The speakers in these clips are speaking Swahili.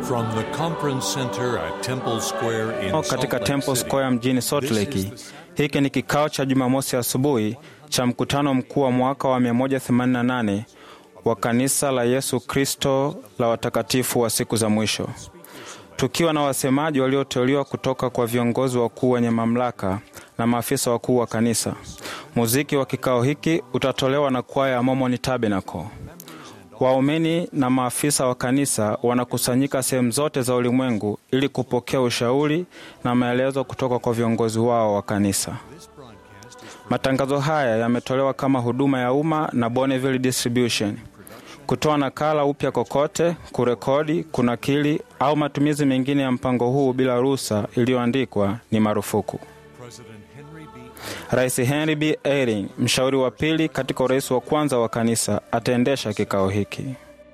From the conference center at Temple Square in Salt katika Lake Temple City, Square mjini Salt this Lake. is the Hiki ni kikao cha Jumamosi asubuhi cha mkutano mkuu wa mwaka wa 188 wa kanisa la Yesu Kristo la watakatifu wa siku za mwisho, tukiwa na wasemaji walioteuliwa kutoka kwa viongozi wakuu wenye mamlaka na maafisa wakuu wa kanisa. Muziki wa kikao hiki utatolewa na kwaya ya Mormon Tabernacle. Waumini na maafisa wa kanisa wanakusanyika sehemu zote za ulimwengu ili kupokea ushauri na maelezo kutoka kwa viongozi wao wa kanisa. Matangazo haya yametolewa kama huduma ya umma na Bonneville Distribution. Kutoa nakala upya kokote, kurekodi, kunakili au matumizi mengine ya mpango huu bila ruhusa iliyoandikwa ni marufuku. President Henry B. Rais Henry B. Eyring, mshauri wa pili katika urais wa kwanza wa kanisa, ataendesha kikao hiki.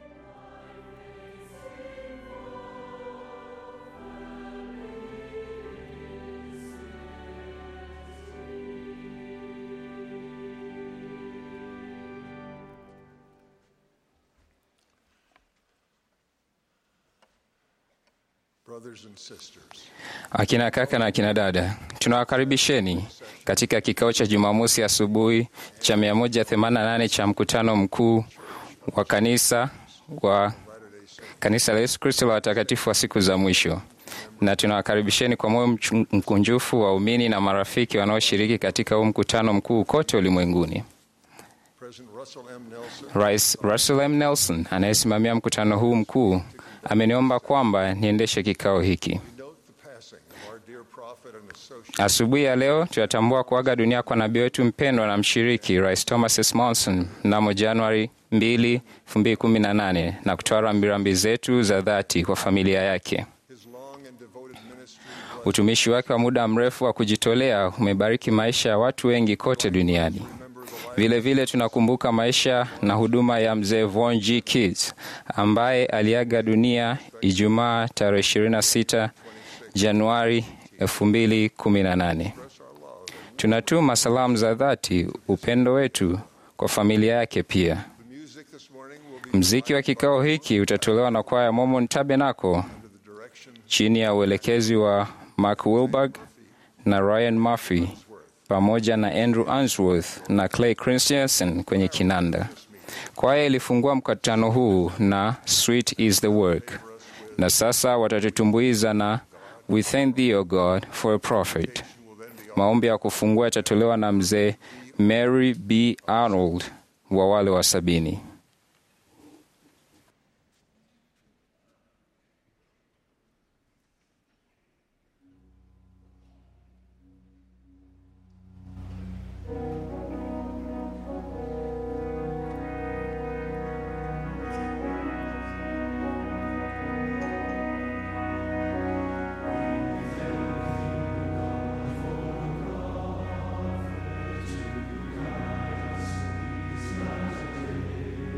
Brothers and sisters, Akina kaka na akina dada, tunawakaribisheni katika kikao cha Jumamosi asubuhi cha 188 cha mkutano mkuu wa kanisa wa kanisa la Yesu Kristo la watakatifu wa siku za mwisho, na tunawakaribisheni kwa moyo mchu- mkunjufu waumini na marafiki wanaoshiriki katika huu mkutano mkuu kote ulimwenguni. President Russell M. Nelson, Rais Russell M. Nelson anayesimamia mkutano huu mkuu ameniomba kwamba niendeshe kikao hiki. note the passing of our dear prophet and associate, Asubuhi ya leo tunatambua kuaga dunia kwa nabii wetu mpendwa na mshiriki Rais Thomas S. Monson mnamo Januari 2, 2018 na kutoa rambirambi zetu za dhati kwa familia yake. his long and devoted ministry, Utumishi wake wa muda mrefu wa kujitolea umebariki maisha ya watu wengi kote duniani. Vile vile tunakumbuka maisha na huduma ya mzee Von G. Kids ambaye aliaga dunia Ijumaa tarehe 26 Januari 2018. Tunatuma salamu za dhati, upendo wetu kwa familia yake pia. the music this morning will be Mziki wa kikao hiki utatolewa na kwaya Mormon Tabernacle under the direction chini ya uelekezi wa Mark Wilberg na Ryan Murphy pamoja na Andrew Answorth na Clay Christensen kwenye kinanda. Kwaya ilifungua mkutano huu na Sweet is the Work, na sasa watatutumbuiza na We thank thee, O God, for a prophet. Maombi ya kufungua yatatolewa na mzee Mary B. Arnold wa wale wa sabini. Thank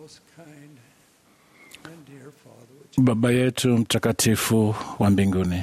most kind and dear Father, which Baba yetu mtakatifu wa mbinguni,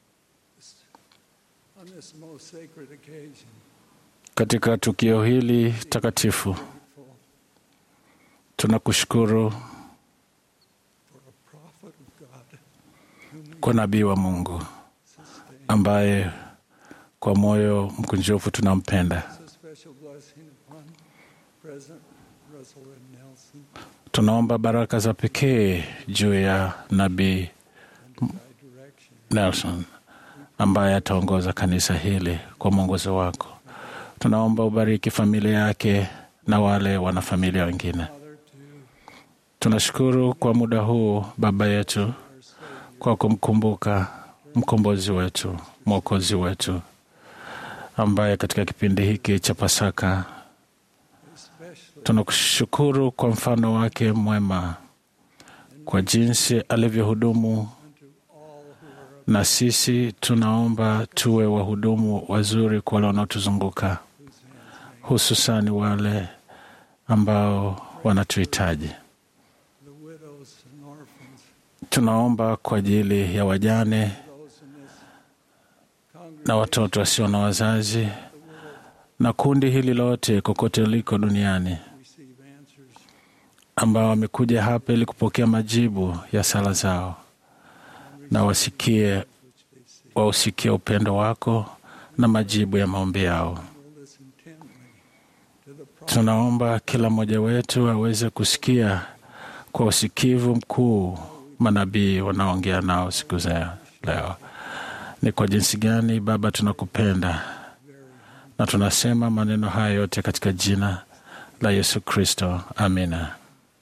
on this most sacred occasion, katika tukio hili takatifu grateful tunakushukuru for a prophet of God whom we kwa nabii wa Mungu sustain. ambaye kwa moyo mkunjufu tunampenda. It's a special blessing upon President Russell M. Nelson Tunaomba baraka za pekee juu ya nabii and thy direction. Nelson ambaye ataongoza kanisa hili kwa mwongozo wako. Tunaomba ubariki familia yake na wale wanafamilia wengine. Father, to Tunashukuru kwa muda huu Baba yetu our Savior, kwa kumkumbuka mkombozi wetu, mwokozi wetu, ambaye katika kipindi hiki cha Pasaka especially tunakushukuru kwa mfano wake mwema, kwa jinsi alivyohudumu, unto all who are na sisi tunaomba tuwe wahudumu wazuri kwa wale wanaotuzunguka, whose hands make hususani wale ambao wanatuhitaji. the widows and orphans, Tunaomba kwa ajili ya wajane those in this na congregation, watoto wasio na wazazi the world na kundi hili lote kokote liko duniani receive answers ambao wamekuja hapa ili kupokea majibu ya sala zao na wasikie which they seek. wausikie upendo wako na majibu ya maombi yao. Will listen intently to the prophet Tunaomba kila mmoja wetu aweze kusikia kwa usikivu mkuu manabii wanaongea nao siku za leo. Ni kwa jinsi gani Baba tunakupenda na tunasema maneno haya yote katika jina la Yesu Kristo, amina.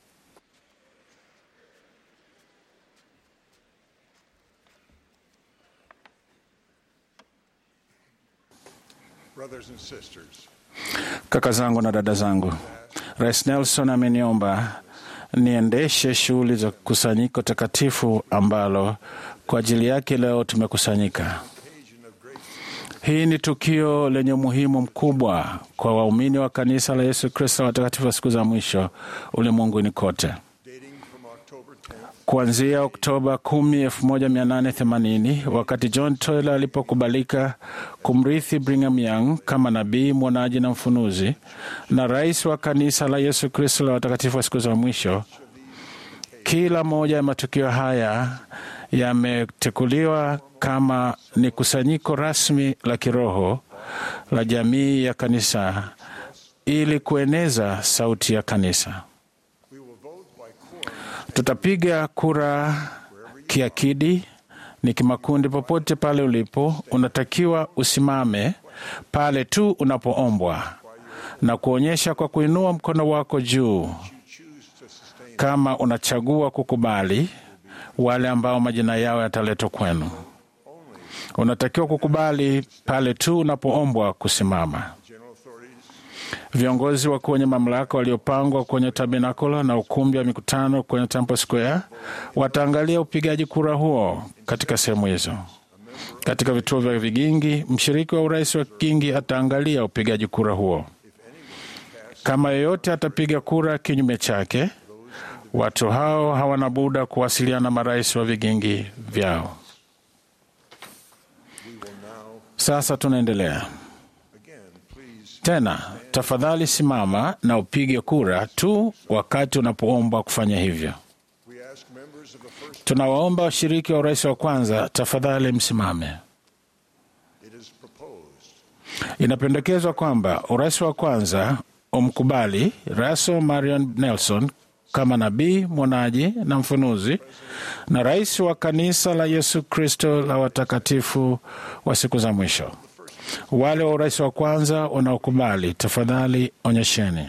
Brothers and sisters, Kaka zangu na dada zangu, Rais Nelson ameniomba niendeshe shughuli za kusanyiko takatifu ambalo kwa ajili yake leo tumekusanyika. occasion of great Hii ni tukio lenye umuhimu mkubwa kwa waumini wa kanisa la Yesu Kristo watakatifu wa siku za mwisho ulimwenguni kote. dating from October 10th, Kuanzia Oktoba 10, 1880 wakati John Tyler alipokubalika kumrithi Brigham Young kama nabii, mwonaji na mfunuzi na rais wa kanisa la Yesu Kristo la watakatifu wa siku za mwisho. Kila moja ya matukio haya yametekuliwa kama ni kusanyiko rasmi la kiroho la jamii ya kanisa ili kueneza sauti ya kanisa. we will vote by quorum Tutapiga kura kiakidi, ni kimakundi. Popote pale ulipo, unatakiwa usimame pale tu unapoombwa na kuonyesha kwa kuinua mkono wako juu choose to sustain kama unachagua kukubali wale ambao majina yao yataletwa kwenu. Unatakiwa kukubali pale tu unapoombwa kusimama. general authorities Viongozi wakuu wenye mamlaka waliopangwa kwenye tabernakulo na ukumbi wa mikutano kwenye Temple Square wataangalia upigaji kura huo katika sehemu hizo. Katika vituo vya vigingi, mshiriki wa urais wa kigingi ataangalia upigaji kura huo. Kama yeyote atapiga kura kinyume chake, watu hao hawana buda kuwasiliana na marais wa vigingi vyao. we will now Sasa tunaendelea again please tena. Tafadhali simama na upige kura tu wakati unapoombwa kufanya hivyo. we ask members of the first Tunawaomba washiriki wa urais wa kwanza, tafadhali msimame. it is proposed Inapendekezwa kwamba urais wa kwanza umkubali Russell Marion Nelson kama nabii, mwonaji na mfunuzi na rais wa kanisa la Yesu Kristo la watakatifu wa siku za mwisho. Wale wa urais wa kwanza wanaokubali, tafadhali onyesheni.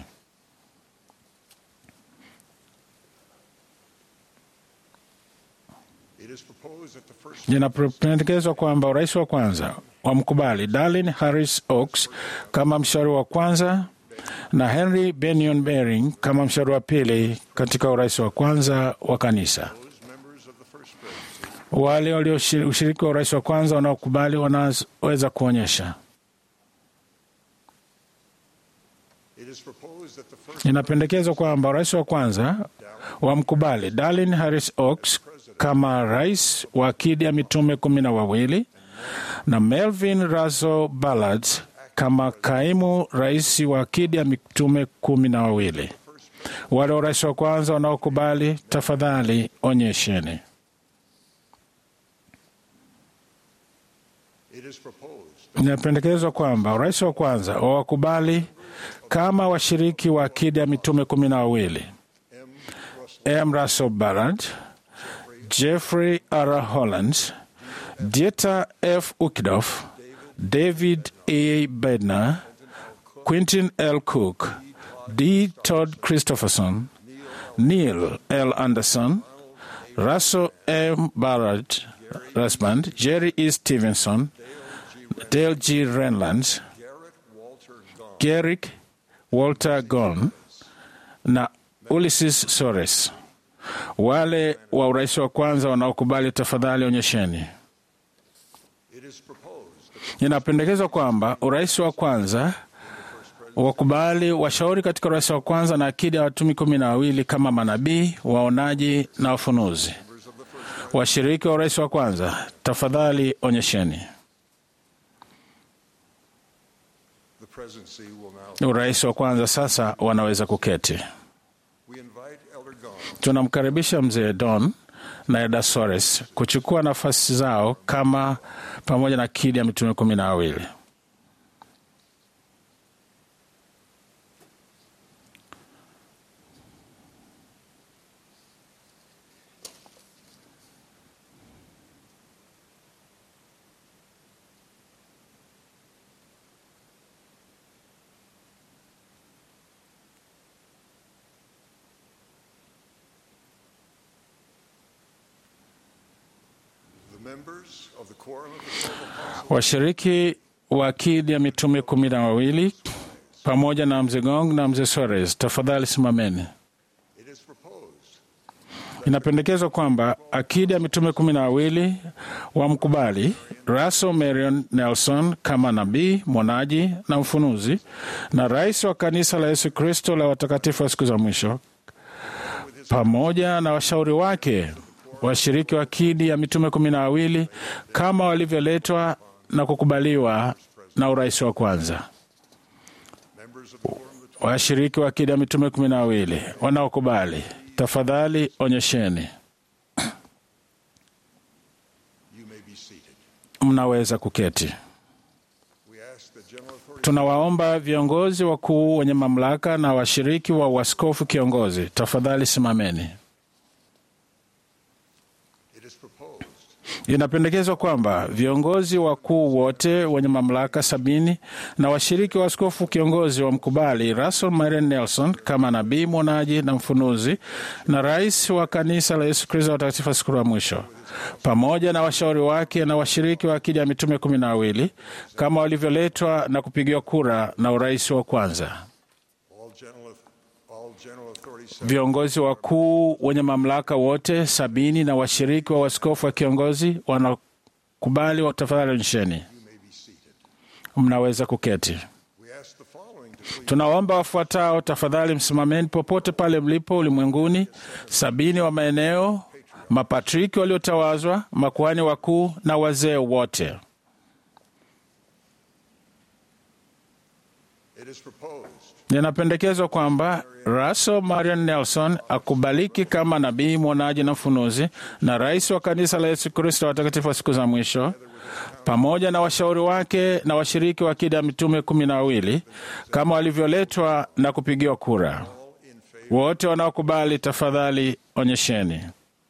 it is proposed that the first Inapendekezwa kwamba urais wa kwanza wamkubali Darlin Harris Oaks kama mshauri wa kwanza na Henry Benion Bering kama mshauri wa pili katika urais wa kwanza wa kanisa. those members of the first presidency Wale walioshiriki wa urais wa kwanza wanaokubali wanaweza kuonyesha. it is proposed that the first Inapendekezwa kwamba urais wa kwanza wamkubali Darlin Harris Oaks kama rais wa akidi ya mitume kumi na wawili na Melvin Razo Ballard kama kaimu rais wa akidi ya mitume kumi na wawili. Wale wa rais wa kwanza wanaokubali, tafadhali onyesheni. It is proposed Inapendekezwa kwamba urais wa kwanza wawakubali kama washiriki wa akidi ya mitume kumi na wawili M. Russell Ballard, Jeffrey R. Hollands, Dieter F. Ukidoff, David A. Bednar, Quentin L. Cook, D. Todd Christopherson, Neil L. Anderson, Russell M. Ballard, Rasband, Jerry E. Stevenson, Dale G. Renlands, Garrick Walter Gon na Ulysses Sores. Wale wa urais wa kwanza wanaokubali, tafadhali onyesheni. It is proposed Inapendekezwa kwamba urais wa kwanza wakubali washauri katika urais wa kwanza na akidi ya watumi kumi na wawili kama manabii, waonaji na wafunuzi. Washiriki wa urais wa kwanza, tafadhali onyesheni. the presidency will now. Urais wa kwanza sasa wanaweza kuketi. We invite Elder Gahn Tunamkaribisha mzee Don na Eda Sores kuchukua nafasi zao kama pamoja na akidi ya mitume kumi na wawili. the members of the Quorum of the Twelve Apostles Washiriki wa akidi ya mitume kumi na wawili pamoja na mzee Gong na mzee Sores, tafadhali simameni. It is proposed Inapendekezwa kwamba akidi ya mitume kumi na wawili wamkubali Russell Marion Nelson kama nabii, mwonaji na mfunuzi na rais wa kanisa la Yesu Kristo la watakatifu wa siku za mwisho, pamoja na washauri wake washiriki wa akidi ya mitume kumi na wawili kama walivyoletwa na kukubaliwa na urais wa kwanza. members of the Quorum of the Washiriki wa akidi ya mitume kumi na wawili wanaokubali, tafadhali onyesheni. You may be seated. Mnaweza kuketi. We ask the general authority Tunawaomba viongozi wakuu wenye mamlaka na washiriki wa uaskofu kiongozi, tafadhali simameni. it is proposed Inapendekezwa kwamba viongozi wakuu wote wenye mamlaka sabini na washiriki wa askofu kiongozi wamkubali Russell Marion Nelson kama nabii mwonaji na mfunuzi na rais wa kanisa la Yesu Kristo watakatifu wa siku ya mwisho, pamoja na washauri wake na washiriki wa akidi ya mitume kumi na wawili kama walivyoletwa na kupigiwa kura na urais wa kwanza. all general all general authorities Viongozi wakuu wenye mamlaka wote sabini na washiriki wa waskofu wa kiongozi wanakubali, wa- tafadhali onyesheni. may be seated. Mnaweza kuketi. We ask the following to please Tunawaomba wafuatao, tafadhali msimameni popote pale mlipo ulimwenguni: sabini wa maeneo, mapatriki waliotawazwa, makuhani wakuu na wazee wote. it is proposed Inapendekezwa kwamba Russell Marion Nelson akubaliki kama nabii mwonaji na mfunuzi na rais wa kanisa la Yesu Kristo watakatifu wa siku za mwisho, pamoja na washauri wake na washiriki wa akida ya mitume kumi na wawili kama walivyoletwa na kupigiwa kura. Wote wanaokubali, tafadhali onyesheni.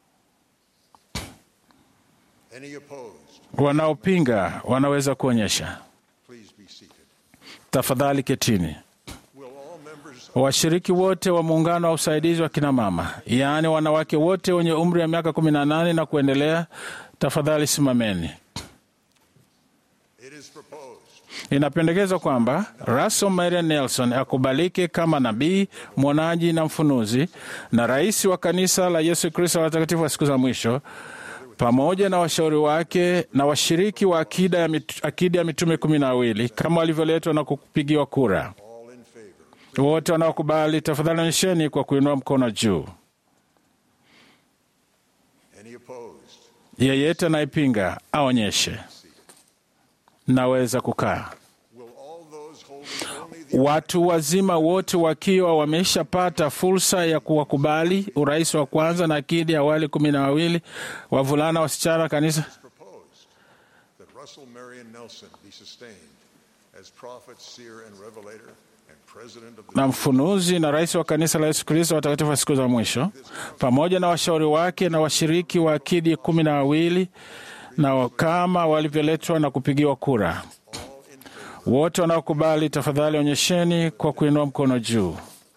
any opposed Wanaopinga wanaweza kuonyesha. please be seated. Tafadhali ketini. Will all members Washiriki wote wa muungano wa usaidizi wa kinamama, yaani wanawake wote wenye umri wa miaka 18 na kuendelea, tafadhali simameni. it is proposed Inapendekezwa kwamba Russell Marion Nelson akubalike kama nabii, mwonaji na mfunuzi na rais wa kanisa la Yesu Kristo wa watakatifu wa siku za mwisho, pamoja na washauri wake na washiriki wa akida ya, mit, akida ya mitume kumi na wawili kama walivyoletwa na kupigiwa kura. all in favor Wote wanaokubali, tafadhali onyesheni kwa kuinua mkono juu. Any opposed? Yeyote anayepinga aonyeshe. Naweza kukaa. Will all those holding only the Watu wazima wote wakiwa wameshapata fursa ya kuwakubali urais wa kwanza na akidi ya wale kumi na wawili wavulana wasichana kanisa proposed that Russell Marion Nelson be sustained as prophet, seer, and revelator and president of the na mfunuzi na rais wa kanisa la Yesu Kristo watakatifu wa siku za mwisho, pamoja na washauri wake na washiriki wa akidi kumi na wawili na wa- kama walivyoletwa na kupigiwa kura. Wote wanaokubali, tafadhali onyesheni kwa kuinua mkono juu.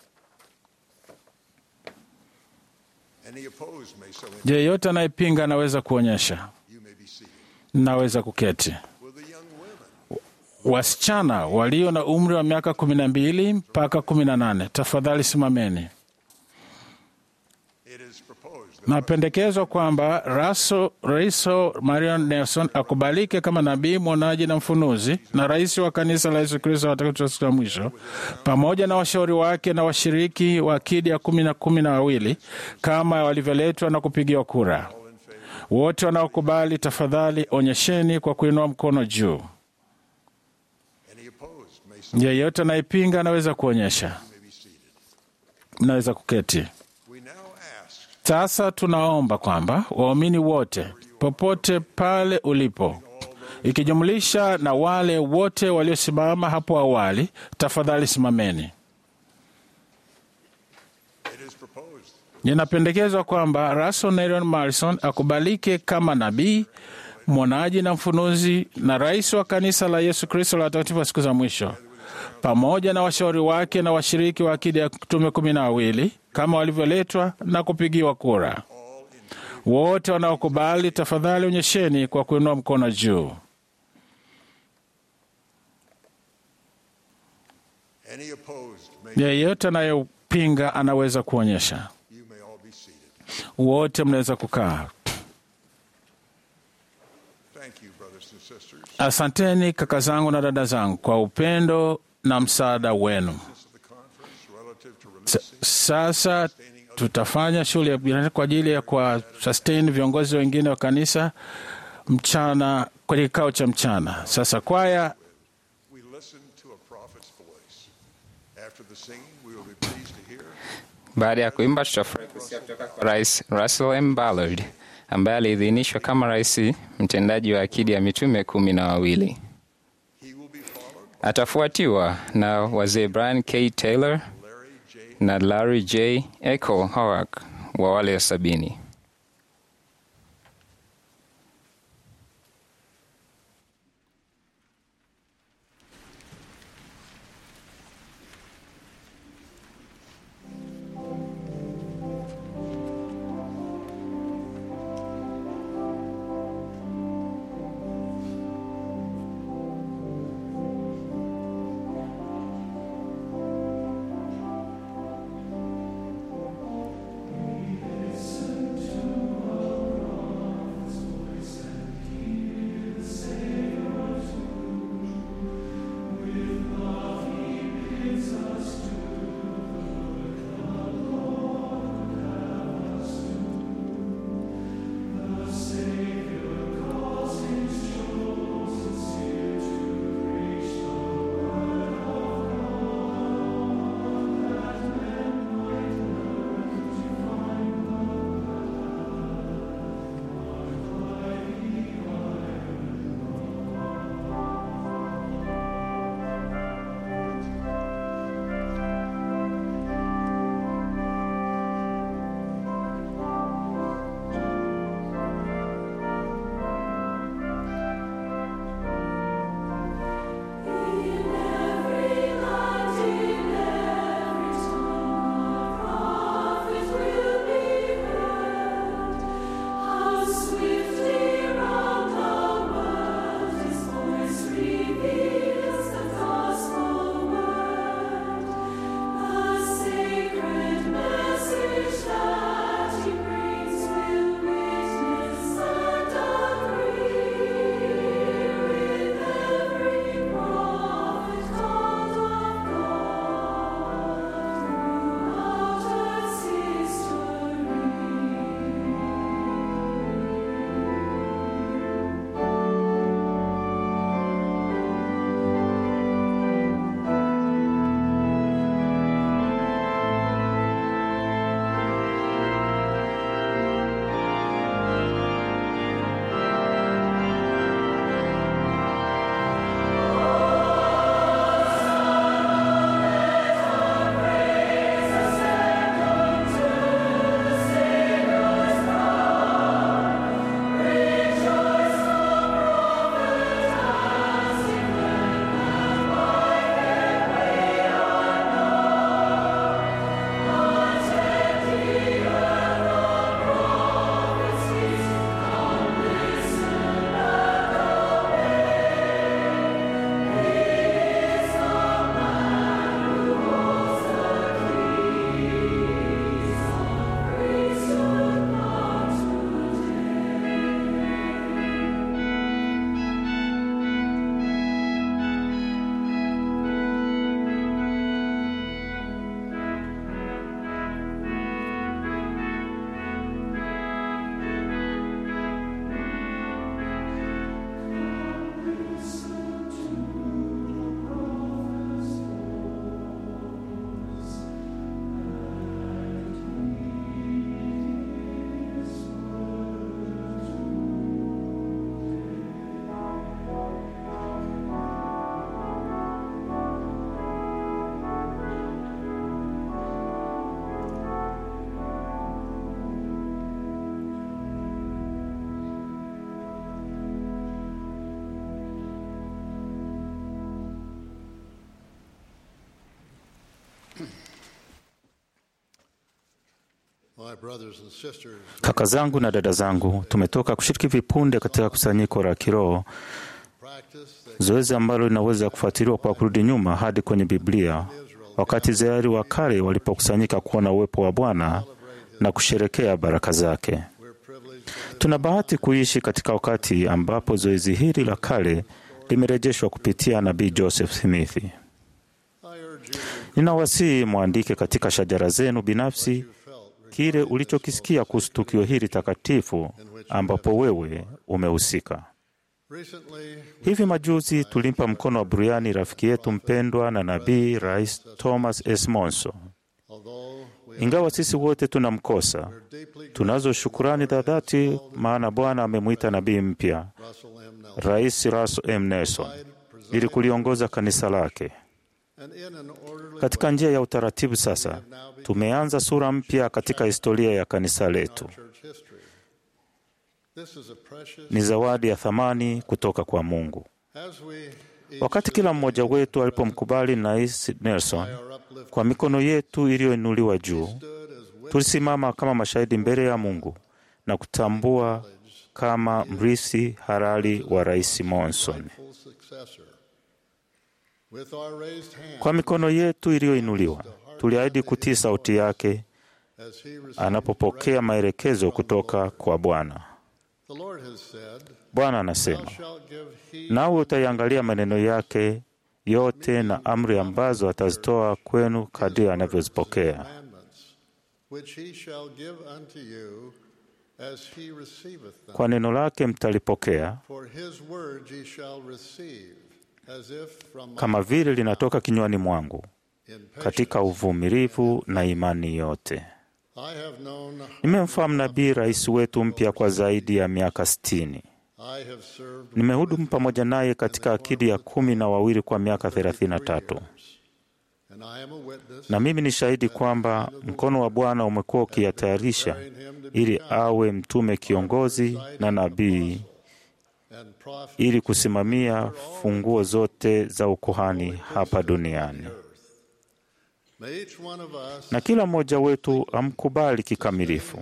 Any opposed may so indicate. Yeyote anayepinga anaweza kuonyesha. You may be seated. Naweza kuketi. Will the young women Wasichana walio na umri wa miaka kumi na mbili mpaka kumi na nane tafadhali simameni. It is proposed that Napendekezwa kwamba Raso Raiso Marion Nelson akubalike kama nabii, mwonaji na mfunuzi na rais wa kanisa la Yesu Kristo watakatifu wa siku ya mwisho, pamoja na washauri wake na washiriki wa akidi ya kumi na kumi na wawili kama walivyoletwa na kupigiwa kura. Wote wanaokubali, tafadhali onyesheni kwa kuinua mkono juu. any opposed may so Yeyote anayepinga anaweza kuonyesha. may be seated. Mnaweza kuketi. We now ask Sasa tunaomba kwamba waumini wote popote pale ulipo, ikijumlisha na wale wote waliosimama hapo awali, tafadhali simameni. it is proposed Inapendekezwa kwamba Russell Nerion Marison akubalike kama nabii, mwonaji na mfunuzi na rais wa kanisa la Yesu Kristo la watakatifu wa siku za mwisho, pamoja na washauri wake na washiriki wa akidi ya tume kumi na wawili kama walivyoletwa na kupigiwa kura. Wote wanaokubali, tafadhali onyesheni kwa kuinua mkono juu. any opposed may Yeyote anayepinga anaweza kuonyesha. you may all be seated. Wote mnaweza kukaa. Thank you, brothers and sisters. Asanteni kaka zangu na dada zangu kwa upendo na msaada wenu. This is the conference relative to S- releasing Sasa tutafanya shughuli ya binafsi kwa ajili ya kwa sustain viongozi wengine wa kanisa mchana kwenye kikao cha mchana. Sasa kwaya we listen to a prophet's voice. After the singing, we will be pleased to hear Baada ya kuimba, tutafurahi kusikia kutoka kwa Rais Russell M. Ballard ambaye aliidhinishwa kama rais mtendaji wa akidi ya mitume kumi na wawili. he will be followed Atafuatiwa na wazee Brian K. Taylor by Larry J. na Larry J. Echo Howard wa wale wa sabini. Listen Kaka zangu na dada zangu, tumetoka kushiriki vipunde katika kusanyiko la kiroho, zoezi ambalo linaweza kufuatiliwa kwa kurudi nyuma hadi kwenye Biblia, wakati Israeli wa kale walipokusanyika kuona uwepo wa Bwana na kusherekea baraka zake. Tuna bahati kuishi katika wakati ambapo zoezi hili la kale limerejeshwa kupitia nabii Joseph Smith. Ninawasihi mwandike katika shajara zenu binafsi kile ulichokisikia kuhusu tukio hili takatifu ambapo wewe umehusika. Hivi majuzi tulimpa mkono wa buriani rafiki yetu mpendwa na nabii Rais Thomas S. Monson. Ingawa sisi wote tunamkosa, tunazo shukurani za dhati, maana Bwana amemwita nabii mpya, Rais Russell M. Nelson, ili kuliongoza kanisa lake katika njia ya utaratibu. Sasa tumeanza sura mpya katika historia ya kanisa letu. Ni zawadi ya thamani kutoka kwa Mungu. Wakati kila mmoja wetu alipomkubali Rais Nelson kwa mikono yetu iliyoinuliwa juu, tulisimama kama mashahidi mbele ya Mungu na kutambua kama mrithi halali wa Rais Monson. Kwa mikono yetu iliyoinuliwa, tuliahidi kutii sauti yake anapopokea maelekezo kutoka kwa Bwana. Bwana anasema, nawe utaiangalia maneno yake yote na amri ambazo atazitoa kwenu kadiri anavyozipokea. Kwa neno lake mtalipokea kama vile linatoka kinywani mwangu, katika uvumilivu na imani yote. Nimemfahamu nabii rais wetu mpya kwa zaidi ya miaka sitini. Nimehudumu pamoja naye katika akidi ya kumi na wawili kwa miaka thelathini na tatu, na mimi ni shahidi kwamba mkono wa Bwana umekuwa ukiyatayarisha ili awe mtume kiongozi na nabii ili kusimamia funguo zote za ukuhani hapa duniani. Na kila mmoja wetu amkubali kikamilifu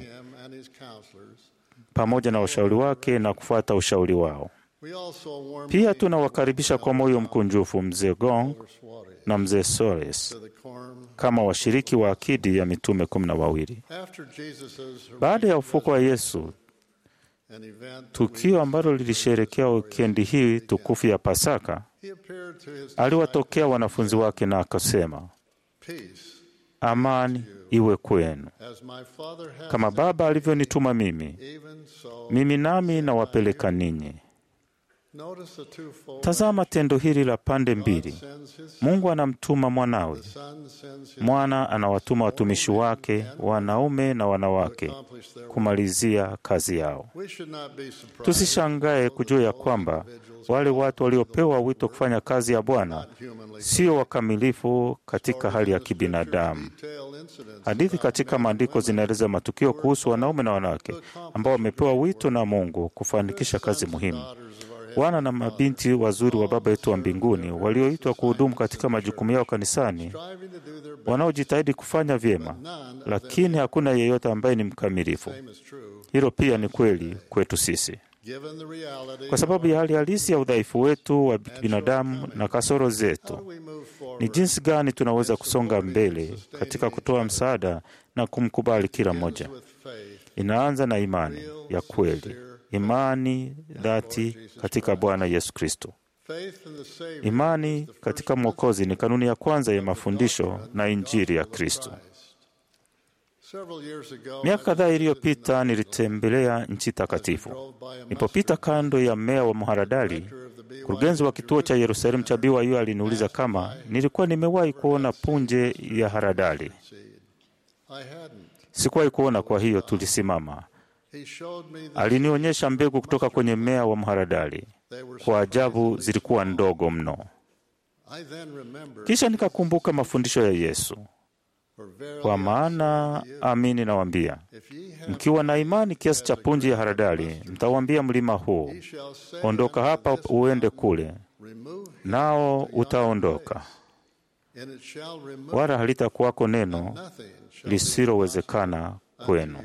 pamoja na washauri wake na kufuata ushauri wao. Pia tunawakaribisha kwa moyo mkunjufu mzee Gong na mzee Soles kama washiriki wa akidi ya mitume kumi na wawili. Baada ya ufuko wa Yesu, tukio ambalo lilisherekea wikendi hii tukufu ya Pasaka, aliwatokea wanafunzi wake na akasema, amani iwe kwenu. Kama Baba alivyonituma mimi, mimi nami nawapeleka ninyi. Tazama tendo hili la pande mbili. Mungu anamtuma mwanawe, mwana anawatuma watumishi wake wanaume na wanawake kumalizia kazi yao. Tusishangae kujua ya kwamba wale watu waliopewa wito kufanya kazi ya Bwana sio wakamilifu katika hali ya kibinadamu. Hadithi katika maandiko zinaeleza matukio kuhusu wanaume na wanawake ambao wamepewa wito na Mungu kufanikisha kazi muhimu. Wana na mabinti wazuri wa Baba yetu wa mbinguni walioitwa kuhudumu katika majukumu yao kanisani, wanaojitahidi kufanya vyema, lakini hakuna yeyote ambaye ni mkamilifu. Hilo pia ni kweli kwetu sisi. Kwa sababu ya hali halisi ya udhaifu wetu wa binadamu na kasoro zetu, ni jinsi gani tunaweza kusonga mbele katika kutoa msaada na kumkubali kila mmoja. Inaanza na imani ya kweli, imani dhati katika Bwana Yesu Kristo. Imani katika Mwokozi ni kanuni ya kwanza ya mafundisho na Injili ya Kristo. Miaka kadhaa iliyopita nilitembelea nchi takatifu. Nilipopita kando ya mmea wa mharadali, mkurugenzi wa kituo cha Yerusalemu cha BYU aliniuliza kama nilikuwa nimewahi kuona punje ya haradali. Sikuwahi kuona, kwa hiyo tulisimama. Alinionyesha mbegu kutoka kwenye mmea wa mharadali. Kwa ajabu, zilikuwa ndogo mno. Kisha nikakumbuka mafundisho ya Yesu kwa maana amini nawaambia, mkiwa na imani kiasi cha punji ya haradali, mtawaambia mlima huu, ondoka hapa uende kule, nao utaondoka, wala halitakuwako neno lisilowezekana kwenu.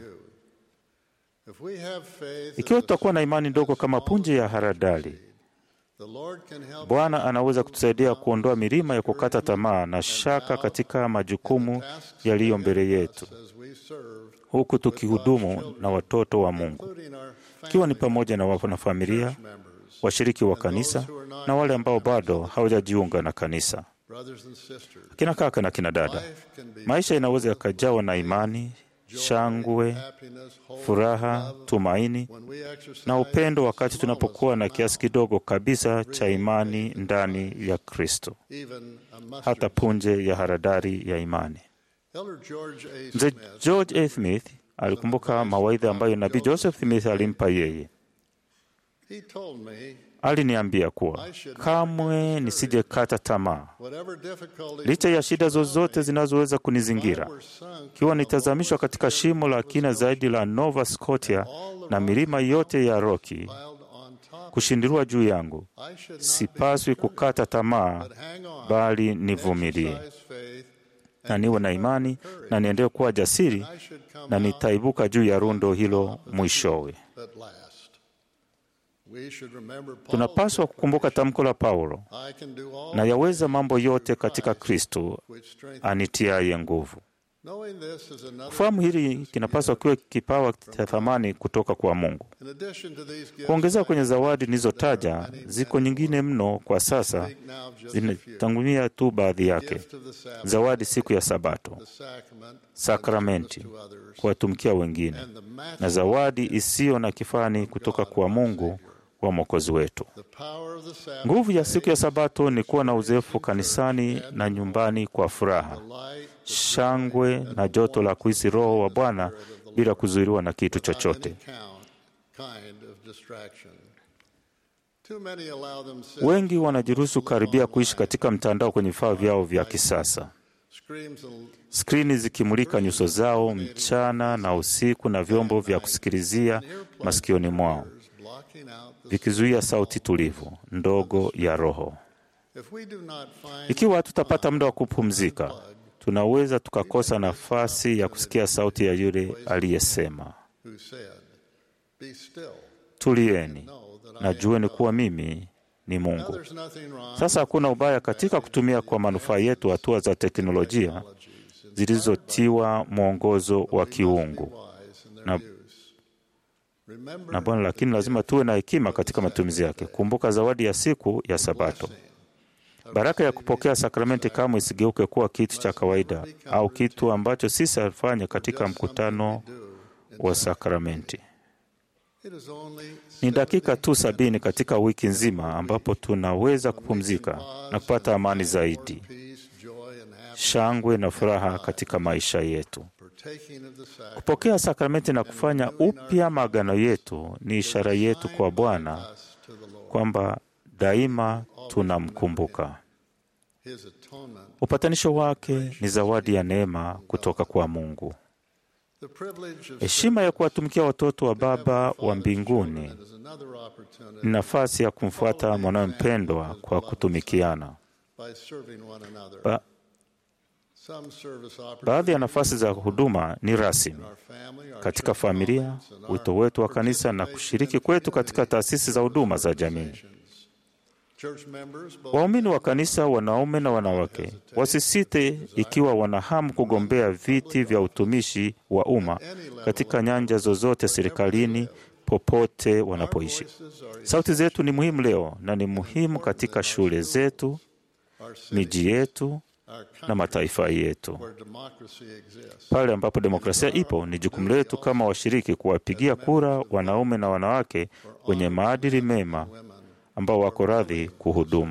Ikiwa tutakuwa na imani ndogo kama punje ya haradali, Bwana anaweza kutusaidia kuondoa milima ya kukata tamaa na shaka katika majukumu yaliyo mbele yetu, huku tukihudumu na watoto wa Mungu, ikiwa ni pamoja na wanafamilia, washiriki wa kanisa na wale ambao bado hawajajiunga na kanisa. Kina kaka na kina dada, maisha inaweza yakajawa na imani, shangwe, furaha, tumaini na upendo wakati tunapokuwa na kiasi kidogo kabisa cha imani ndani ya Kristo, hata punje ya haradari ya imani. Mzee George A. Smith alikumbuka mawaidha ambayo nabii Joseph Smith alimpa yeye. Aliniambia kuwa kamwe nisijekata tamaa licha ya shida zozote zinazoweza kunizingira. Ikiwa nitazamishwa katika shimo la kina zaidi la Nova Scotia na milima yote ya Rocky kushindiliwa juu yangu, sipaswi kukata tamaa, bali nivumilie na niwe na imani na niendelee kuwa jasiri, na nitaibuka juu ya rundo hilo mwishowe. Tunapaswa kukumbuka tamko la Paulo, na yaweza mambo yote katika Kristo anitiaye nguvu. Kufahamu hili kinapaswa kiwe kipawa cha thamani kutoka kwa Mungu. Kuongezea kwenye zawadi nilizotaja, ziko nyingine mno kwa sasa, zinatangulia tu baadhi yake: zawadi siku ya Sabato, sakramenti, kuwatumikia wengine, na zawadi isiyo na kifani kutoka kwa Mungu wa Mwokozi wetu. Nguvu ya siku ya Sabato ni kuwa na uzoefu kanisani na nyumbani kwa furaha, shangwe na joto la kuhisi Roho wa Bwana bila kuzuiliwa na kitu chochote. Wengi wanajiruhusu karibia kuishi katika mtandao kwenye vifaa vyao vya kisasa, skrini zikimulika nyuso zao mchana na usiku, na vyombo vya kusikilizia masikioni mwao vikizuia sauti tulivu ndogo ya Roho. Ikiwa hatutapata muda wa kupumzika, tunaweza tukakosa nafasi ya kusikia sauti ya yule aliyesema, tulieni na jueni kuwa mimi ni Mungu. Sasa hakuna ubaya katika kutumia kwa manufaa yetu hatua za teknolojia zilizotiwa mwongozo wa kiungu na na Bwana, lakini lazima tuwe na hekima katika matumizi yake. Kumbuka zawadi ya siku ya Sabato. Baraka ya kupokea sakramenti kamwe isigeuke kuwa kitu cha kawaida au kitu ambacho sisi alifanya katika mkutano wa sakramenti. Ni dakika tu sabini katika wiki nzima ambapo tunaweza kupumzika na kupata amani zaidi, shangwe na furaha katika maisha yetu. Kupokea sakramenti na kufanya upya maagano yetu ni ishara yetu kwa Bwana kwamba daima tunamkumbuka. Upatanisho wake ni zawadi ya neema kutoka kwa Mungu. Heshima ya kuwatumikia watoto wa Baba wa mbinguni ni nafasi ya kumfuata mwanawe mpendwa kwa kutumikiana. Ba Baadhi ya nafasi za huduma ni rasmi katika familia, wito wetu wa kanisa na kushiriki kwetu katika taasisi za huduma za jamii. Waumini wa kanisa, wanaume na wanawake, wasisite ikiwa wanahamu kugombea viti vya utumishi wa umma katika nyanja zozote serikalini, popote wanapoishi. Sauti zetu ni muhimu leo na ni muhimu katika shule zetu, miji yetu na mataifa yetu. Pale ambapo demokrasia ipo, ni jukumu letu kama washiriki kuwapigia kura wanaume na wanawake wenye maadili mema ambao wako radhi kuhudumu.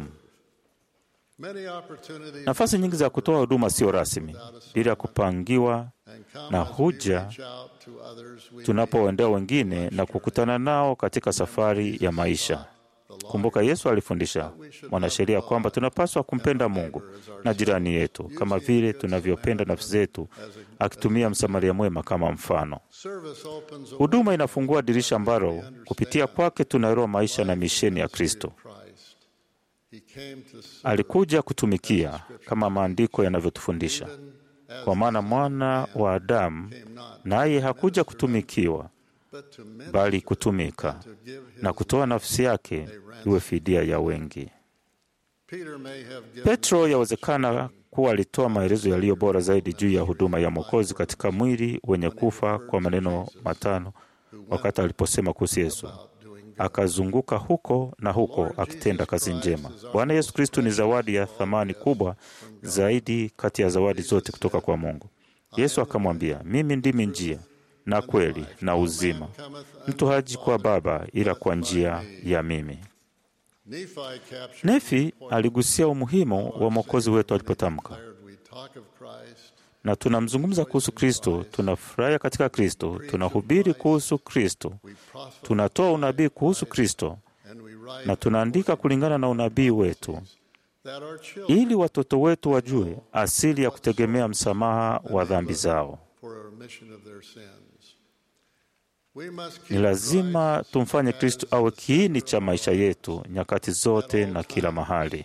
Nafasi nyingi za kutoa huduma sio rasmi, bila kupangiwa na huja tunapoendea wengine na kukutana nao katika safari ya maisha. Kumbuka, Yesu alifundisha mwanasheria kwamba tunapaswa kumpenda Mungu na jirani yetu kama vile tunavyopenda nafsi zetu, akitumia Msamaria mwema kama mfano. Huduma inafungua dirisha ambalo kupitia kwake tunaelewa maisha na misheni ya Kristo. Alikuja kutumikia kama maandiko yanavyotufundisha, kwa maana mwana wa Adamu naye hakuja kutumikiwa, bali kutumika na kutoa nafsi yake iwe fidia ya wengi. Petro yawezekana kuwa alitoa maelezo yaliyo bora zaidi juu ya huduma ya Mwokozi katika mwili wenye kufa kwa maneno matano wakati aliposema kuhusu Yesu, akazunguka huko na huko akitenda kazi njema. Bwana Yesu Kristu ni zawadi ya thamani kubwa zaidi kati ya zawadi zote kutoka kwa Mungu. Yesu akamwambia, mimi ndimi njia na kweli na uzima, mtu haji kwa Baba ila kwa njia ya mimi. Nefi aligusia umuhimu wa mwokozi wetu alipotamka, na tunamzungumza kuhusu Kristo, tunafurahia katika Kristo, tunahubiri kuhusu Kristo, tunatoa unabii kuhusu Kristo, na tunaandika kulingana na unabii wetu, ili watoto wetu wajue asili ya kutegemea msamaha wa dhambi zao. Ni lazima tumfanye Kristo awe kiini cha maisha yetu nyakati zote na kila mahali.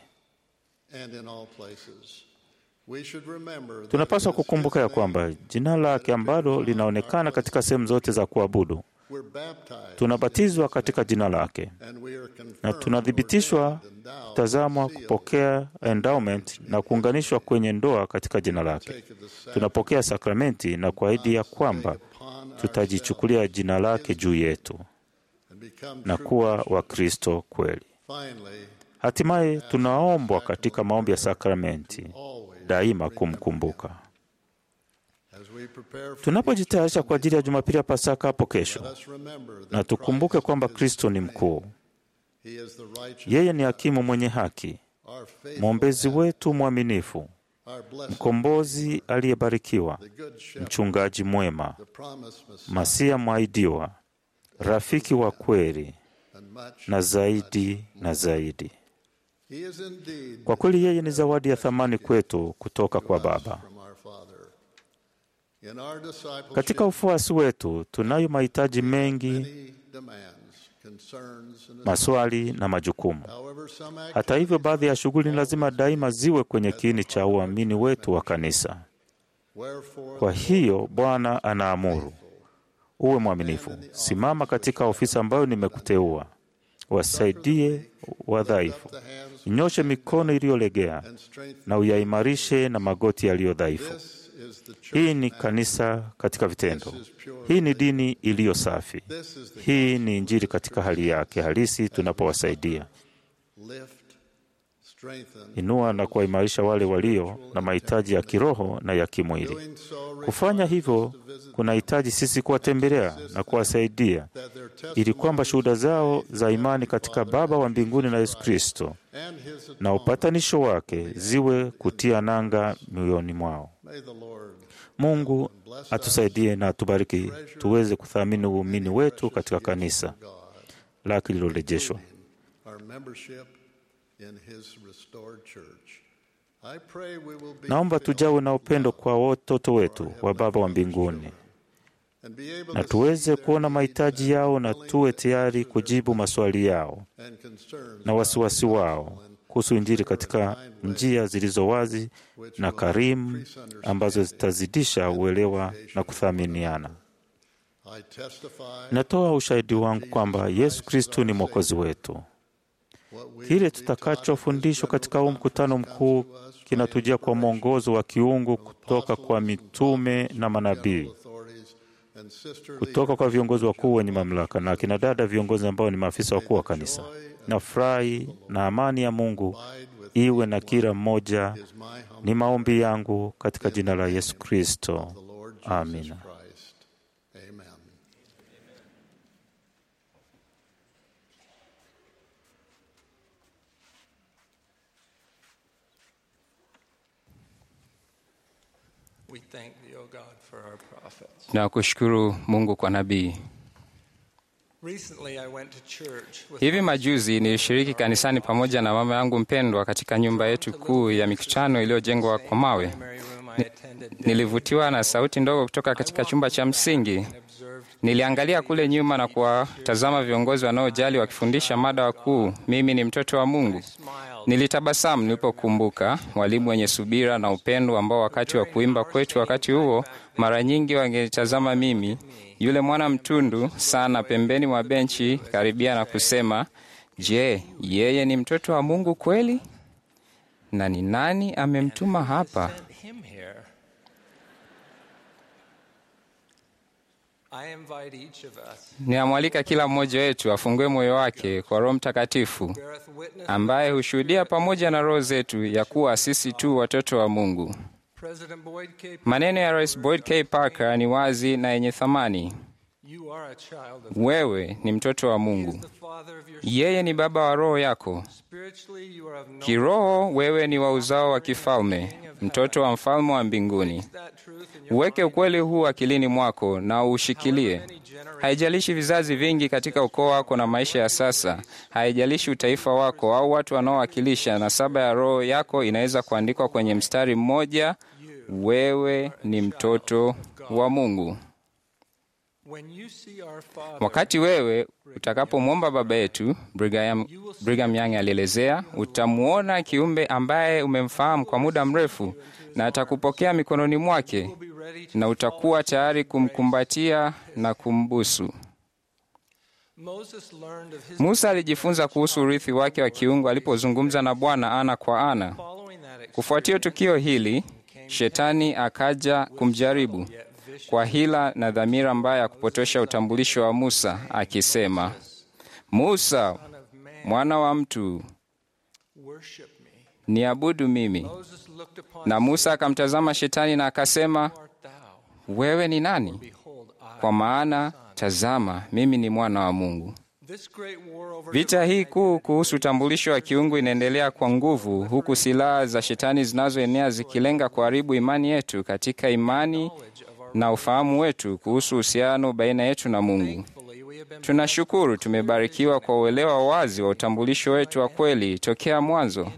Tunapaswa kukumbuka ya kwamba jina lake ambalo linaonekana katika sehemu zote za kuabudu, tunabatizwa katika jina lake na tunathibitishwa kutazamwa, kupokea endowment na kuunganishwa kwenye ndoa katika jina lake. Tunapokea sakramenti na kuahidi ya kwamba tutajichukulia jina lake juu yetu na kuwa Wakristo kweli. Hatimaye tunaombwa katika maombi ya sakramenti daima kumkumbuka. Tunapojitayarisha kwa ajili ya Jumapili ya Pasaka hapo kesho, na tukumbuke kwamba Kristo ni mkuu. Yeye ni hakimu mwenye haki, mwombezi wetu mwaminifu, mkombozi aliyebarikiwa, mchungaji mwema, Masia mwahidiwa, rafiki wa kweli, na zaidi na zaidi. Kwa kweli yeye ni zawadi ya thamani kwetu kutoka kwa Baba. Katika ufuasi wetu tunayo mahitaji mengi, maswali na majukumu. Hata hivyo, baadhi ya shughuli ni lazima daima ziwe kwenye kiini cha uamini wetu wa kanisa. Kwa hiyo Bwana anaamuru uwe mwaminifu, simama katika ofisi ambayo nimekuteua, wasaidie wadhaifu, nyoshe mikono iliyolegea na uyaimarishe na magoti yaliyo dhaifu. Hii ni kanisa katika vitendo. Hii ni dini iliyo safi. Hii ni Injili katika hali yake halisi. Tunapowasaidia inua na kuwaimarisha wale walio na mahitaji ya kiroho na ya kimwili. Kufanya hivyo kunahitaji sisi kuwatembelea na kuwasaidia, ili kwamba shuhuda zao za imani katika Baba wa mbinguni na Yesu Kristo na upatanisho wake ziwe kutia nanga mioyoni mwao. Mungu atusaidie na atubariki tuweze kuthamini uumini wetu katika kanisa lake lililorejeshwa. Naomba tujawe na upendo kwa watoto wetu wa Baba wa mbinguni na tuweze kuona mahitaji yao na tuwe tayari kujibu maswali yao na wasiwasi wao kuhusu Injili katika njia zilizo wazi na karimu ambazo zitazidisha uelewa na kuthaminiana. Natoa ushahidi wangu kwamba Yesu Kristu ni Mwokozi wetu. Kile tutakachofundishwa katika huu mkutano mkuu kinatujia kwa mwongozo wa kiungu kutoka kwa mitume na manabii, kutoka kwa viongozi wakuu wenye mamlaka na akina dada viongozi ambao ni maafisa wakuu wa kanisa. Na furahi na amani ya Mungu iwe na kila mmoja. Ni maombi yangu katika jina la Yesu Kristo, amina. Na kushukuru Mungu kwa nabii. Hivi majuzi nilishiriki kanisani pamoja na mama yangu mpendwa katika nyumba yetu kuu ya mikutano iliyojengwa kwa mawe. Ni, nilivutiwa na sauti ndogo kutoka katika chumba cha msingi. Niliangalia kule nyuma na kuwatazama viongozi wanaojali wakifundisha mada wakuu, mimi ni mtoto wa Mungu. Nilitabasamu nilipokumbuka walimu wenye subira na upendo ambao wakati wa kuimba kwetu wakati huo mara nyingi wangetazama mimi, yule mwana mtundu sana, pembeni mwa benchi karibia na kusema, je, yeye ni mtoto wa Mungu kweli? Na ni nani amemtuma hapa? him here. I invite each of us Ninamwalika kila mmoja wetu afungue moyo wake kwa Roho Mtakatifu beareth witness ambaye hushuhudia pamoja na roho zetu ya kuwa sisi tu watoto wa Mungu. President Boyd K. Maneno ya Rais Boyd K. Parker ni wazi na yenye thamani. You are a child of Wewe ni mtoto wa Mungu. the Father of your Yeye ni baba wa roho yako. spiritually you are of no Kiroho wewe ni wa uzao wa kifalme, mtoto wa mfalme wa mbinguni. that truth in your Uweke ukweli huu akilini mwako na uushikilie. Haijalishi vizazi vingi katika ukoo wako na maisha ya sasa, haijalishi utaifa wako au watu wanaowakilisha, nasaba ya roho yako inaweza kuandikwa kwenye mstari mmoja: wewe ni mtoto wa Mungu. when you see our Father Wakati wewe utakapomwomba Baba yetu, Brigham, Brigham Young alielezea, utamwona kiumbe ambaye umemfahamu kwa muda mrefu na atakupokea mikononi mwake be ready to na utakuwa tayari kumkumbatia na kumbusu. Moses learned of his Musa alijifunza kuhusu urithi wake wa kiungu alipozungumza na Bwana ana kwa ana. following that experience Kufuatia tukio hili, shetani akaja kumjaribu kwa hila na dhamira mbaya ya kupotosha utambulisho wa Musa, akisema, Musa mwana wa mtu, worship me. niabudu mimi. Moses looked upon Na Musa akamtazama shetani na akasema, art thou? wewe ni nani? Behold, I. Kwa maana tazama, mimi ni mwana wa Mungu. This great war over Vita hii kuu kuhusu utambulisho wa kiungu inaendelea kwa nguvu, huku silaha za shetani zinazoenea zikilenga kuharibu imani yetu katika imani na ufahamu wetu kuhusu uhusiano baina yetu na Mungu. Thankfully, we have been Tunashukuru tumebarikiwa kwa uelewa wazi wa utambulisho wetu wa kweli tokea mwanzo.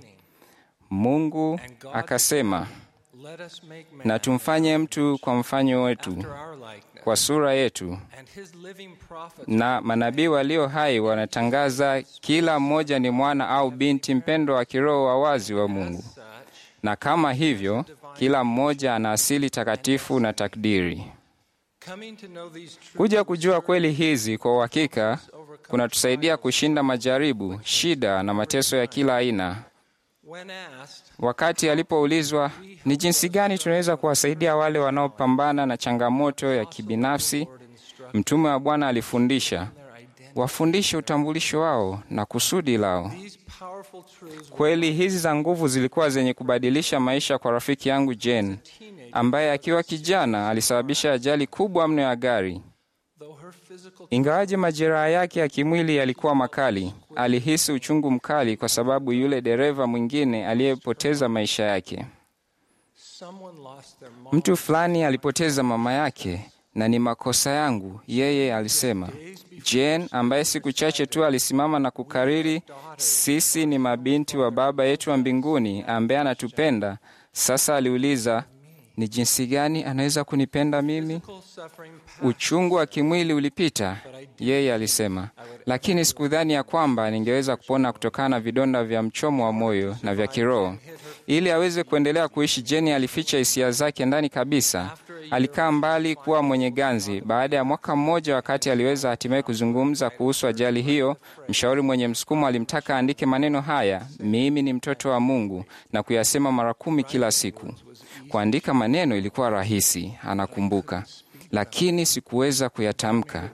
Mungu akasema, let us make man na tumfanye mtu kwa mfano wetu, after our likeness. kwa sura yetu. And his living prophets Na manabii walio hai wanatangaza kila mmoja ni mwana au binti mpendwa wa kiroho wa wazi wa Mungu, such na kama hivyo kila mmoja ana asili takatifu na takdiri. coming to know these truths Kuja kujua kweli hizi kwa uhakika kunatusaidia kushinda majaribu, shida na mateso ya kila aina. when asked Wakati alipoulizwa ni jinsi gani tunaweza kuwasaidia wale wanaopambana na changamoto ya kibinafsi, mtume wa Bwana alifundisha their identity. wafundishe utambulisho wao na kusudi lao. These powerful truths were Kweli hizi za nguvu zilikuwa zenye kubadilisha maisha kwa rafiki yangu Jane, ambaye akiwa kijana alisababisha ajali kubwa mno ya gari. though her physical Ingawaje majeraha yake ya kimwili yalikuwa makali, alihisi uchungu mkali kwa sababu yule dereva mwingine aliyepoteza maisha yake. someone lost their mom Mtu fulani alipoteza mama yake na ni makosa yangu, yeye alisema. Jane ambaye siku chache tu alisimama na kukariri, sisi ni mabinti wa Baba yetu wa mbinguni ambaye anatupenda, sasa aliuliza, ni jinsi gani anaweza kunipenda mimi? physical suffering Uchungu wa kimwili ulipita, yeye alisema, lakini sikudhani ya kwamba ningeweza kupona kutokana na vidonda vya mchomo wa moyo na vya kiroho. Ili aweze kuendelea kuishi, Jeni alificha hisia zake ndani kabisa. Alikaa mbali kuwa mwenye ganzi. Baada ya mwaka mmoja, wakati aliweza hatimaye kuzungumza kuhusu ajali hiyo, mshauri mwenye msukumo alimtaka aandike maneno haya, mimi ni mtoto wa Mungu, na kuyasema mara kumi kila siku. Kuandika maneno ilikuwa rahisi, anakumbuka, lakini sikuweza kuyatamka.